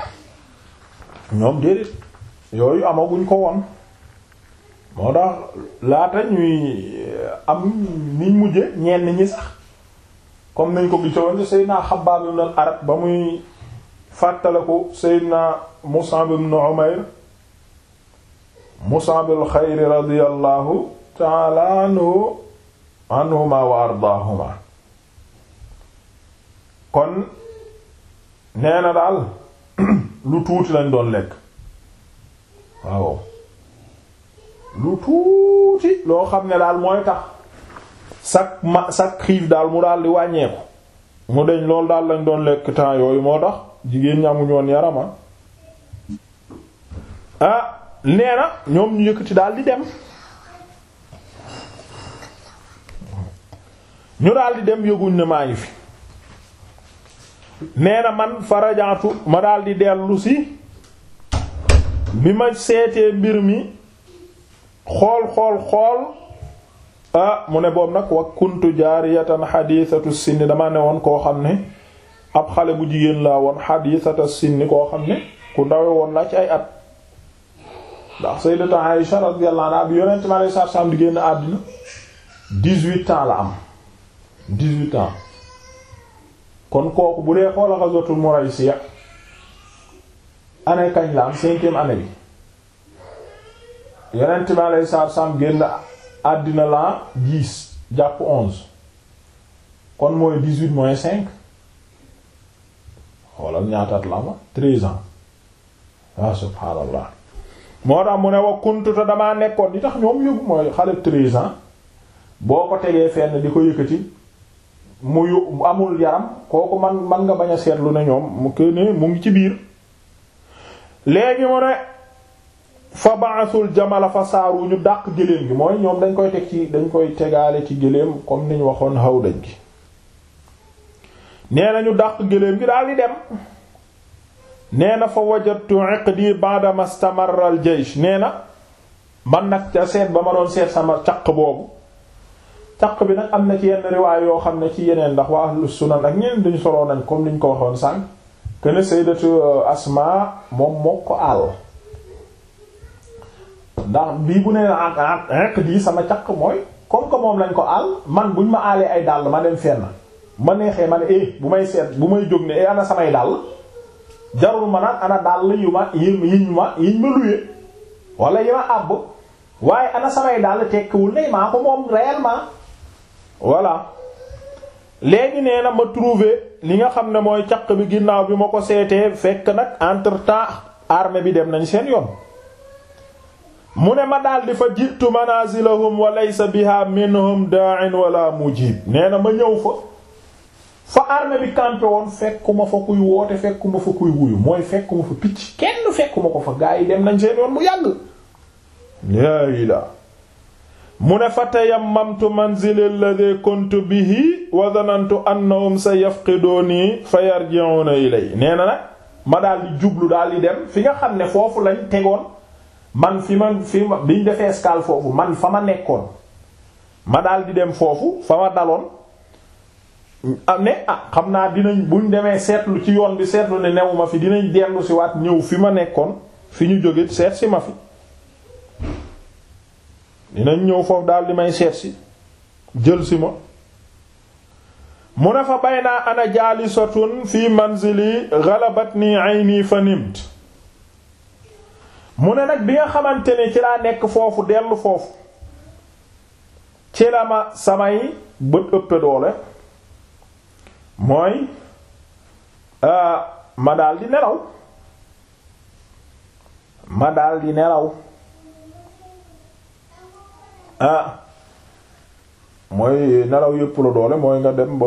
Speaker 1: ñoom déedéet yooyu amaguñ ko woon moo tax laata ñuy am niñ mujje ñenn ñi sax comme nañ ko gisoon Seydina Xabbaab ibn al-Arat ba muy fàttaliku Seydina Mus'ab ibn Umayr Mus'ab al-xayr radiyallahu ta'ala anhu anhuma wa ardaahuma kon nee na daal lu tuuti lañ doon lekk waaw lu tuuti loo xam ne daal mooy tax sak ma sak xiif daal mu daal di wàññeeku mu deñ loolu daal lañ doon lekk temps yooyu moo tax jigéen ñi amuñu woon yarama ah nee na ñoom ñu yëkkati daal di dem ñu daal di dem yëguñ ne maa ngi fi nee na man farajaatu ma daal di dellu si bi ma seetee mbir mi xool xool xool ah mu ne boobu nag wa kuntu jaariyatan xadiisatu sinni dama ne woon koo xam ne ab xale bu jigéen laa woon xadiisatu sinni koo xam ne ku ndawe woon la ci ay at ndax sayyidatu Aïsha radiyallahu anha bi yonent mi alayhi salaatu salaam di génn àddina dix-huit ans la am dix-huit ans kon kooku bu dee xoola ghazwatul Muraysiya année kañ la am cinquième année bi yonent mi alayhi salaatu salaam génn àddina la dix jàpp onze kon mooy dix-huit moins cinq xoolal ñaataat la ma treize ans ah subhaanallah moo tax mu ne wa kuntuta damaa nekkoon di tax ñoom yóbbu mooy xale treize ans boo ko tegee fenn di ko yëkkati mu yu amul yaram kooku man man nga bañ a seetlu ne ñoom mu ko ne mu ngi ci biir léegi mu ne fa ba'asul jamala fa saaru ñu dàq gëléem gi mooy ñoom dañ koy teg ci dañ koy tegaale ci gëléem comme niñ waxoon xaw dañ gi nee na ñu dàq gëléem gi daal di dem nee na fa wajadtu iqdi ba'da mastamarra al jaysh nee na man nag ca seet ba ma doon seet sama caq boobu caq bi nag am na ci yenn riwaay yoo xam ne ci yeneen ndax waa ahlu sunan ak ñeneen dañu soloo nañ comme niñ ko waxoon sànq que ne sayyidatu asma moom moo ko àll ndax bii bu nee iqdi sama caq mooy comme que moom lañ ko àll man buñ ma aalee ay dàll ma dem fenn ma neexee ma ne eh bu may seet bu may jóg ne eh ana samay dàll jarul ma naan ana dàll yu ma yiñ ma yiñ ma luye wala yi ma àbb waaye ana samay dàll tekkiwul ne maa ko moom réellement voilà léegi nee na ma trouver li nga xam ne mooy caq bi ginnaaw bi ma ko seetee fekk nag entre temps armée bi dem nañ seen yoon mu ne ma daal di fa jiitu manazilahum wa laysa biha minhum da'in wala mujib nee na ma ñëw fa fa armée bi campé woon fekkuma fa kuy woote fekkuma fa kuy wuyu mooy fekkuma fa picc kenn fekkuma ko fa gaa yi dem nañ seen yoon bu yàgg laa la mu ne fa tayammamtu manzili alladhi kuntu bihi wa dhanantu annahum sayafqiduni fa yarji'una ilay nee na nag ma daal di jublu daal di dem fi nga xam ne foofu lañ tegoon man fi man fi ma biñ defee escale foofu man fa ma nekkoon ma daal di dem foofu fa ma daloon ne ah xam naa dinañ buñ demee seetlu ci yoon bi seetlu ne newuma fi dinañ dellu si waat ñëw fi ma nekkoon fi ñu jóge seet si ma fi dinañ ñëw foofu daal di may seet si jël si ma mu ne fa baynaa ana jaalisatun fi manzili ghalabatni ayni fa nimt mu ne nag bi nga xamante ne ci laa nekk foofu dellu foofu ci la ma samay bët ëppe doole mooy ma daal di nelaw ma daal di nelaw ah mooy nelaw yëpp la doole mooy nga dem ba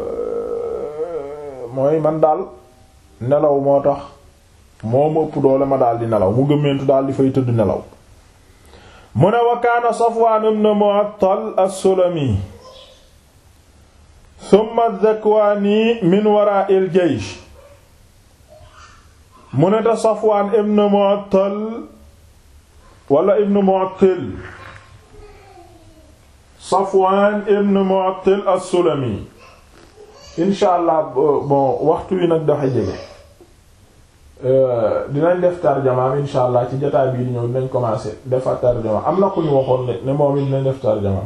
Speaker 1: mooy man daal nelaw moo tax moo ma ëpp doole ma daal di nelaw mu gëmmentu daal di fay tëdd nelaw mu ne wa kaana Safwaan ibn Mu'attal as-Sulami summa Zakwaani min waraa'il jaysh mu ne te Safwaan ibn Mu'attal wala ibn Mu'attal Safwaan ibn Mu'attal as-Sulami insha allah bon waxtu wi nag dafa jege dinañ def tarjamaam insha allah ci jotaay bii di ñëw dinañ commencer defa tarjamaam am na ku ñu waxoon ne ne moom it dinañ def tarjamaam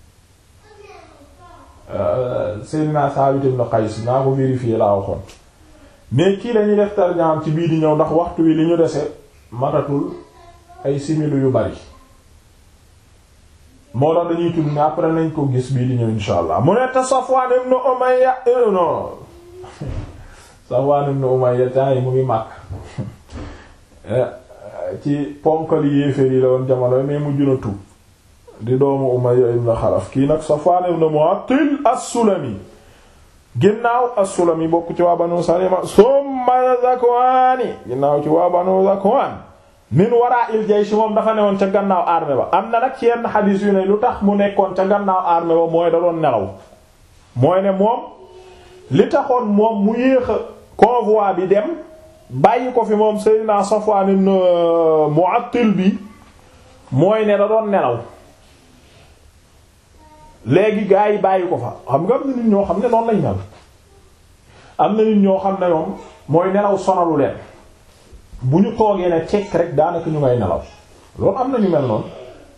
Speaker 1: Seydina Saabit ibn Qays naa ko vérifier laa waxoon mais kii lañuy def tarjamaam ci bii di ñëw ndax waxtu wi li ñu dese matatul ay similu yu bari moo tax dañuy tudd ne après nañ ko gis bii di ñëw insha allah mu ne te Safwan ibn Umayya non Safwan ibn Umayya temps yi mu ngi màkk ci ponkali yéeféer yi la woon jamono mais mu juna tuub di doomu Umayya ibn Xalaf kii nag Safwan ibn Mu'attil as-Sulami ginnaaw as-Sulami bokk ci waa Banu Salima summa Zakwaani ginnaaw ci waa Banu Zakwaan min wara'il jaysh moom dafa newoon ca gannaaw armée ba am na nag ci yenn xadiis yu ne lu tax mu nekkoon ca gannaaw armée ba mooy da doon nelaw mooy ne moom li taxoon moom mu yéex a convoi bi dem bàyyi ko fi moom Seydina Safwan ibn Mu'attil bi mooy ne da doon nelaw léegi gaa yi bàyyi ko fa xam nga am na nit ñoo xam ne noonu lañ mel am na nit ñoo xam ne moom mooy nelaw sonalu leen bu ñu toogee ne cekk rek daanaka ñu ngay nelaw loolu am na ñu mel noonu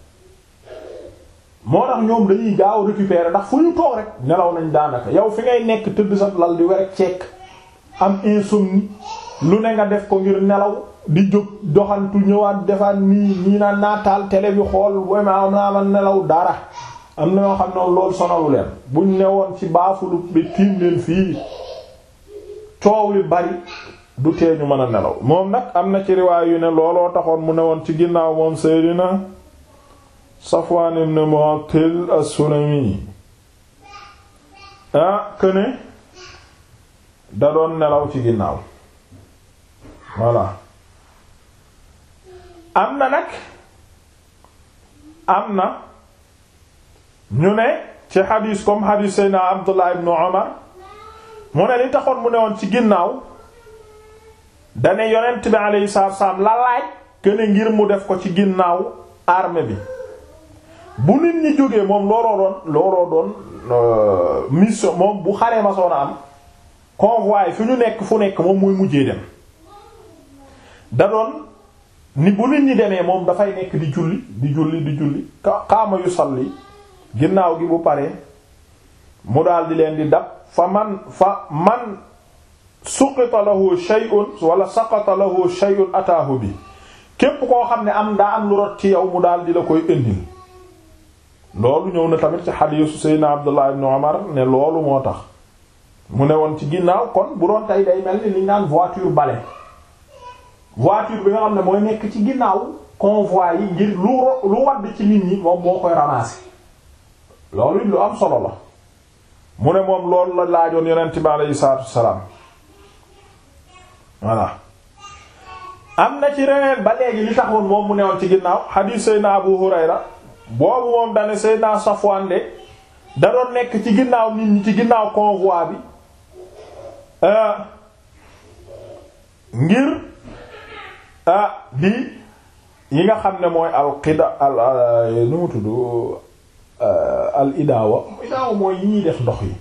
Speaker 1: moo tax ñoom dañuy gaaw récupérer ndax fu ñu toog rek nelaw nañ daanaka yow fi ngay nekk tëdd sa lal di werek cekk am insomnie lu ne nga def ko ngir nelaw di jóg doxantu ñëwaat defaat nii ñii naan naataal télé bi xool vraiment am naa man nelaw dara am na ñoo xam ne loolu sonalu leen buñ newoon ci baafulu bi tiim leen fii coow li bari du tee ñu mën a nelaw moom nag am na ci riwaay yu ne looloo taxoon mu newoon ci ginnaaw moom Seydina Safwan ibn Mu'attil as-Sulami ah këne da doon nelaw ci ginnaaw voilà am na nag am na ñu ne ci xadiis comme xadiis Seydina Abdullah ibn Umar mu ne li taxoon mu newoon ci ginnaaw dane yonent bi alayhi salaatu wassalaam la laaj këne ngir mu def ko ci ginnaaw armée bi bu nit ñi jógee moom looloo doon looloo doon mission moom bu xaree ma soona am convoi fi ñu nekk fu nekk moom mooy mujjee dem da doon ni bu nit ñi demee moom dafay nekk di julli di julli di julli xaama yu salli ginnaaw gi bu paree mu daal di leen di dab fa man fa man suqita lahu shay'un wala saqata lahu shay'un ataahu bi képp koo xam ne am daa am lu rot ci yow mu daal di la koy indil loolu ñëw na tamit ci xadiisu Seydina Abdullah ibn Umar ne loolu moo tax mu ne woon ci ginnaaw kon bu doon tey day mel ni li ñu naan voiture balai voiture bi nga xam ne mooy nekk ci ginnaaw convoi yi ngir lu lu wadd ci nit ñi moom moo koy ramasser loolu it lu am solo la mu ne moom loolu la laajoon yonent bi aleyhi salaatu wassalaam voilà am na ci reneen ba léegi li taxoon moom mu newoon ci ginnaaw xadiis Seydina Abu Hurayra boobu moom dane Seydina Safwan de da doon nekk ci ginnaaw nit ñi ci ginnaaw convoi bi ngir di yi nga xam ne mooy al qida al nu mu tudd al idaawa idaawa mooy yi ñuy def ndox yi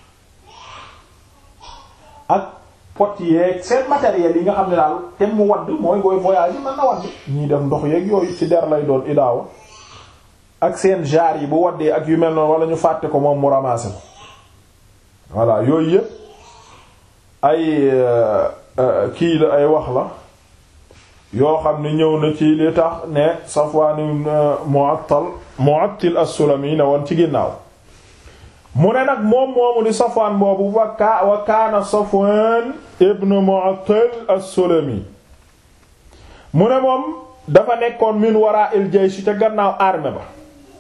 Speaker 1: ak pot yeeg seen matériel yi nga xam ne daal te mu wadd mooy booy voyage yi mën na wadd ñuy def ndox yeeg yooyu ci der lay doon idaawa ak seen jar yi bu waddee ak yu mel noonu wala ñu fàtte ko moom mu ramasser ko voilà yooyu yëpp ay kii la ay wax la yoo xam ne ñëw na ci li tax ne Safwan Mu'attal Mu'attil as-Sulami ne woon ci ginnaaw mu ne nag moom moomu di Safwan boobu wa ka wa kaana Safwan ibn Mu'attil as-Sulami mu ne moom dafa nekkoon min wara'il jaysh ca gannaaw armée ba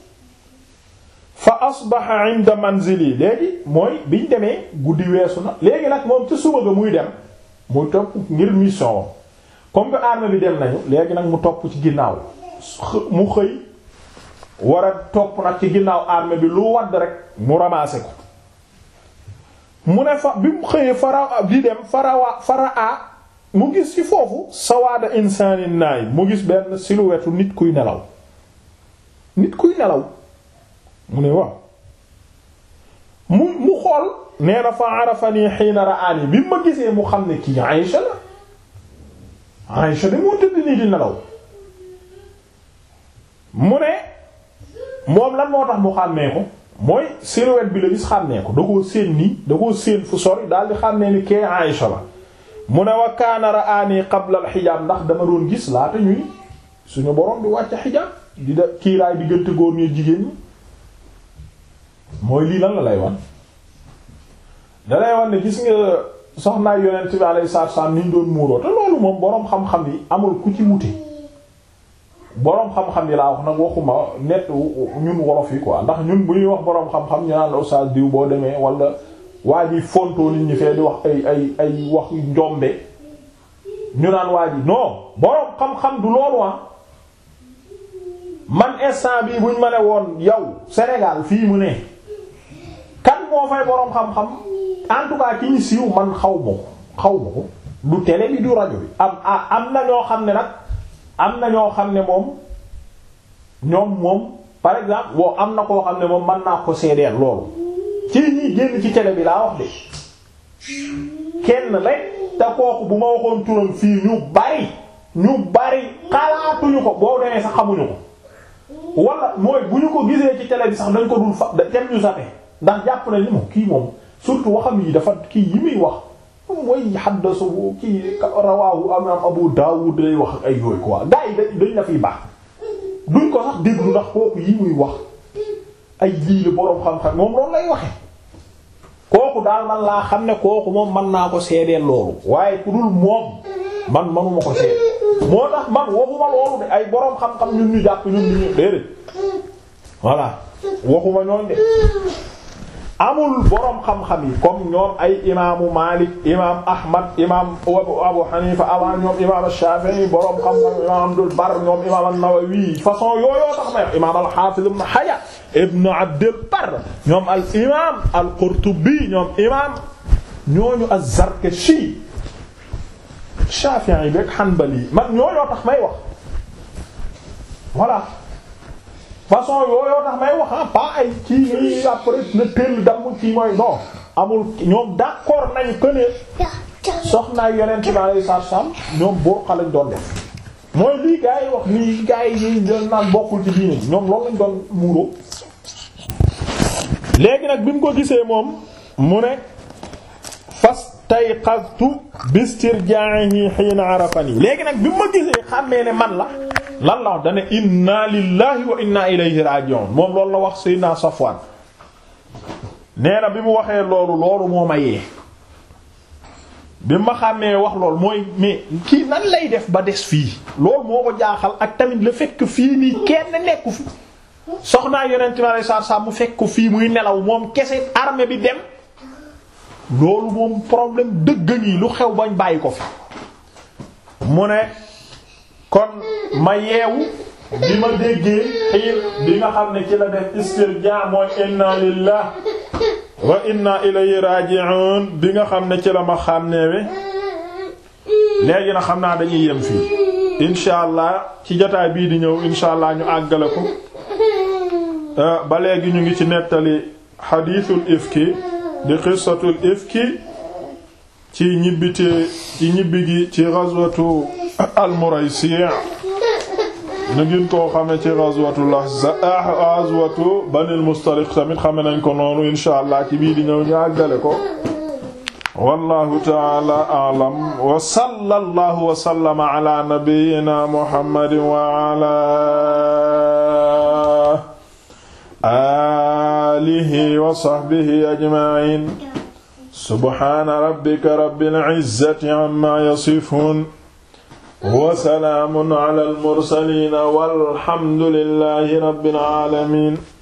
Speaker 1: fa asbaha inda manzili léegi mooy biñ demee guddi weesu na léegi nag moom ca suba ga muy dem muy topp ngir mission wam comme que armée bi dem nañu léegi nag mu topp ci ginnaaw mu xëy war a topp nag ci ginnaaw armée bi lu wadd rek mu ramasser ko mu ne fa bi mu xëyee fara di dem farawa fara a mu gis ci foofu sawaada insaanin naay mu gis benn silhouette nit kuy nelaw nit kuy nelaw mu ne waaw mu mu xool nee na fa arafani xiina ra'ani bi ma gisee mu xam ne kii Aïcha la Aïcha de moo tëdd nii di nelaw mu ne moom lan moo tax mu xàmmee ko mooy silhouette bi la gis xàmmee ko da koo séen nii da koo séen fu sori daal di xàmmee ni kee Aïcha la mu ne wa kaana ra'ani qabla al-hijaab ndax dama doon gis laata ñuy suñu borom di wàcc xijaab di da kiiraay diggante góor ñi jigéen ñi mooy lii lan la lay wan da lay wan ne gis nga soxnaay yonent bi alayhi salaatu wasallam ni ñu doon muuroo te loolu moom boroom xam-xam yi amul ku ci wute boroom xam-xam yi laa wax nag waxuma net ñun wolof yi quoi ndax ñun bu ñuy wax boroom xam-xam ñu naan la oustaz diw boo demee wala waa ji fontoo nit ñi fee di wax ay ay ay wax njombe ñu naan waa ji non boroom xam-xam du loolu ah man instant bii buñ ma ne woon yow Sénégal fii mu ne kan moo fay boroom xam-xam en tout cas ki ñu siiw man xaw ma ko xaw ma ko du télé bi du rajo bi am am na ñoo xam ne nag am na ñoo xam ne moom ñoom moom par exemple boo am na koo xam ne moom mën naa ko seedeel loolu ci ñi génn ci télé bi laa wax de kenn rek te kooku bu ma waxoon turam fii ñu bari ñu bari xalaatuñu ko boo demee sax xamuñu ko wala mooy bu ñu ko gisee ci télé bi sax dañ ko dul fa tem ñu sape ndax jàpp nañ ni moom kii moom surtout waxam yi dafa kii yi muy wax mooy haddasu kii rawaahu imam Abu Dawud lay wax ay yooyu quoi gars yi dañ la fiy baax duñ ko sax déglu ndax kooku yi muy wax ay lii la boroom xam-xam moom loolu lay waxe kooku daal man laa xam ne kooku moom mën naa ko seedeel loolu waaye ku dul moom man manuma ko seede moo tax man waxuma loolu de ay boroom xam-xam ñun ñu jàpp ñun ñu déedéet voilà waxuma ñooñ de amul boroom xam-xam yi comme ñoom ay imaamu Malik imaam Ahmad imaam Abu Hanifa avant ñoom imaam Shafi'i boroom xam-xam imaam Abdul Barr ñoom imaam An-Nawawi façon yooyoo tax may imaam al-Hafiz ibn Hajar ibn Abdul Barr ñoom al imaam al-Qurtubi ñoom imaam ñooñu az-Zarkashi Shafi'i beek Hanbali man ñooñoo tax may wax voilà façon yooyoo tax may wax pas ay kii nii après na teel damm kii mooy non amul ñoom d'accord nañ que ne soxnaay yonent bi alayhi salaam ñoom burqa lañ doon def mooy lii gaa yi wax nii gaa yi doon naan bokkul ci diine ñoom loolu lañ doon muuroo léegi nag bi mu ko gisee moom mu ne fastayqaztu bistirjaa'ihi hiina arafani léegi nag bi mu ma gisee xàmmee ne man la lan la wax dane inna lillahi wa inna ilayhi raji'un moom loolu la wax Seydina Safwan nee na bi mu waxee loolu loolu moo ma yee bi ma xàmmee wax loolu mooy mais kii nan lay def ba des fii loolu moo ko jaaxal ak tamit le fait que fii nii kenn nekku fi soxnaa yonent mi alayhi salaatu salaam mu fekk ko fii muy nelaw moom kese armée bi dem loolu moom problème dëgg ñi lu xew bañ bàyyi ko fi mu ne kon ma yeewu bi ma déggee xiir bi nga xam ne ci la def istirja mooy inna lillah wa inna ilayhi raji'un bi nga xam ne ci la ma xàmneewe léegi na xam naa dañuy yem fii insha allah ci jotaay bii di ñëw insha allah ñu àggale ko ba léegi ñu ngi ci nettali xadiisul ifki di qissatul ifki ci ñibbite ci ñibbi gi ci ghazwatu al-Muraysi' ñu ngeen koo xame ci ghazwatu ghazwatu Banil Mustaliq tamit xame nañ ko noonu insha allah ci bii di ñëw ñu àggale ko wallahu ta'ala a'lam wa sallallahu wa sallama ala nabiyyina Muhammadin wa ala alihi wa sahbihi ajma'in subhana rabbika rabbil izzati amma yasifun wa salaamun ala al mursaliin walhamdulillahi rabbil aalamiin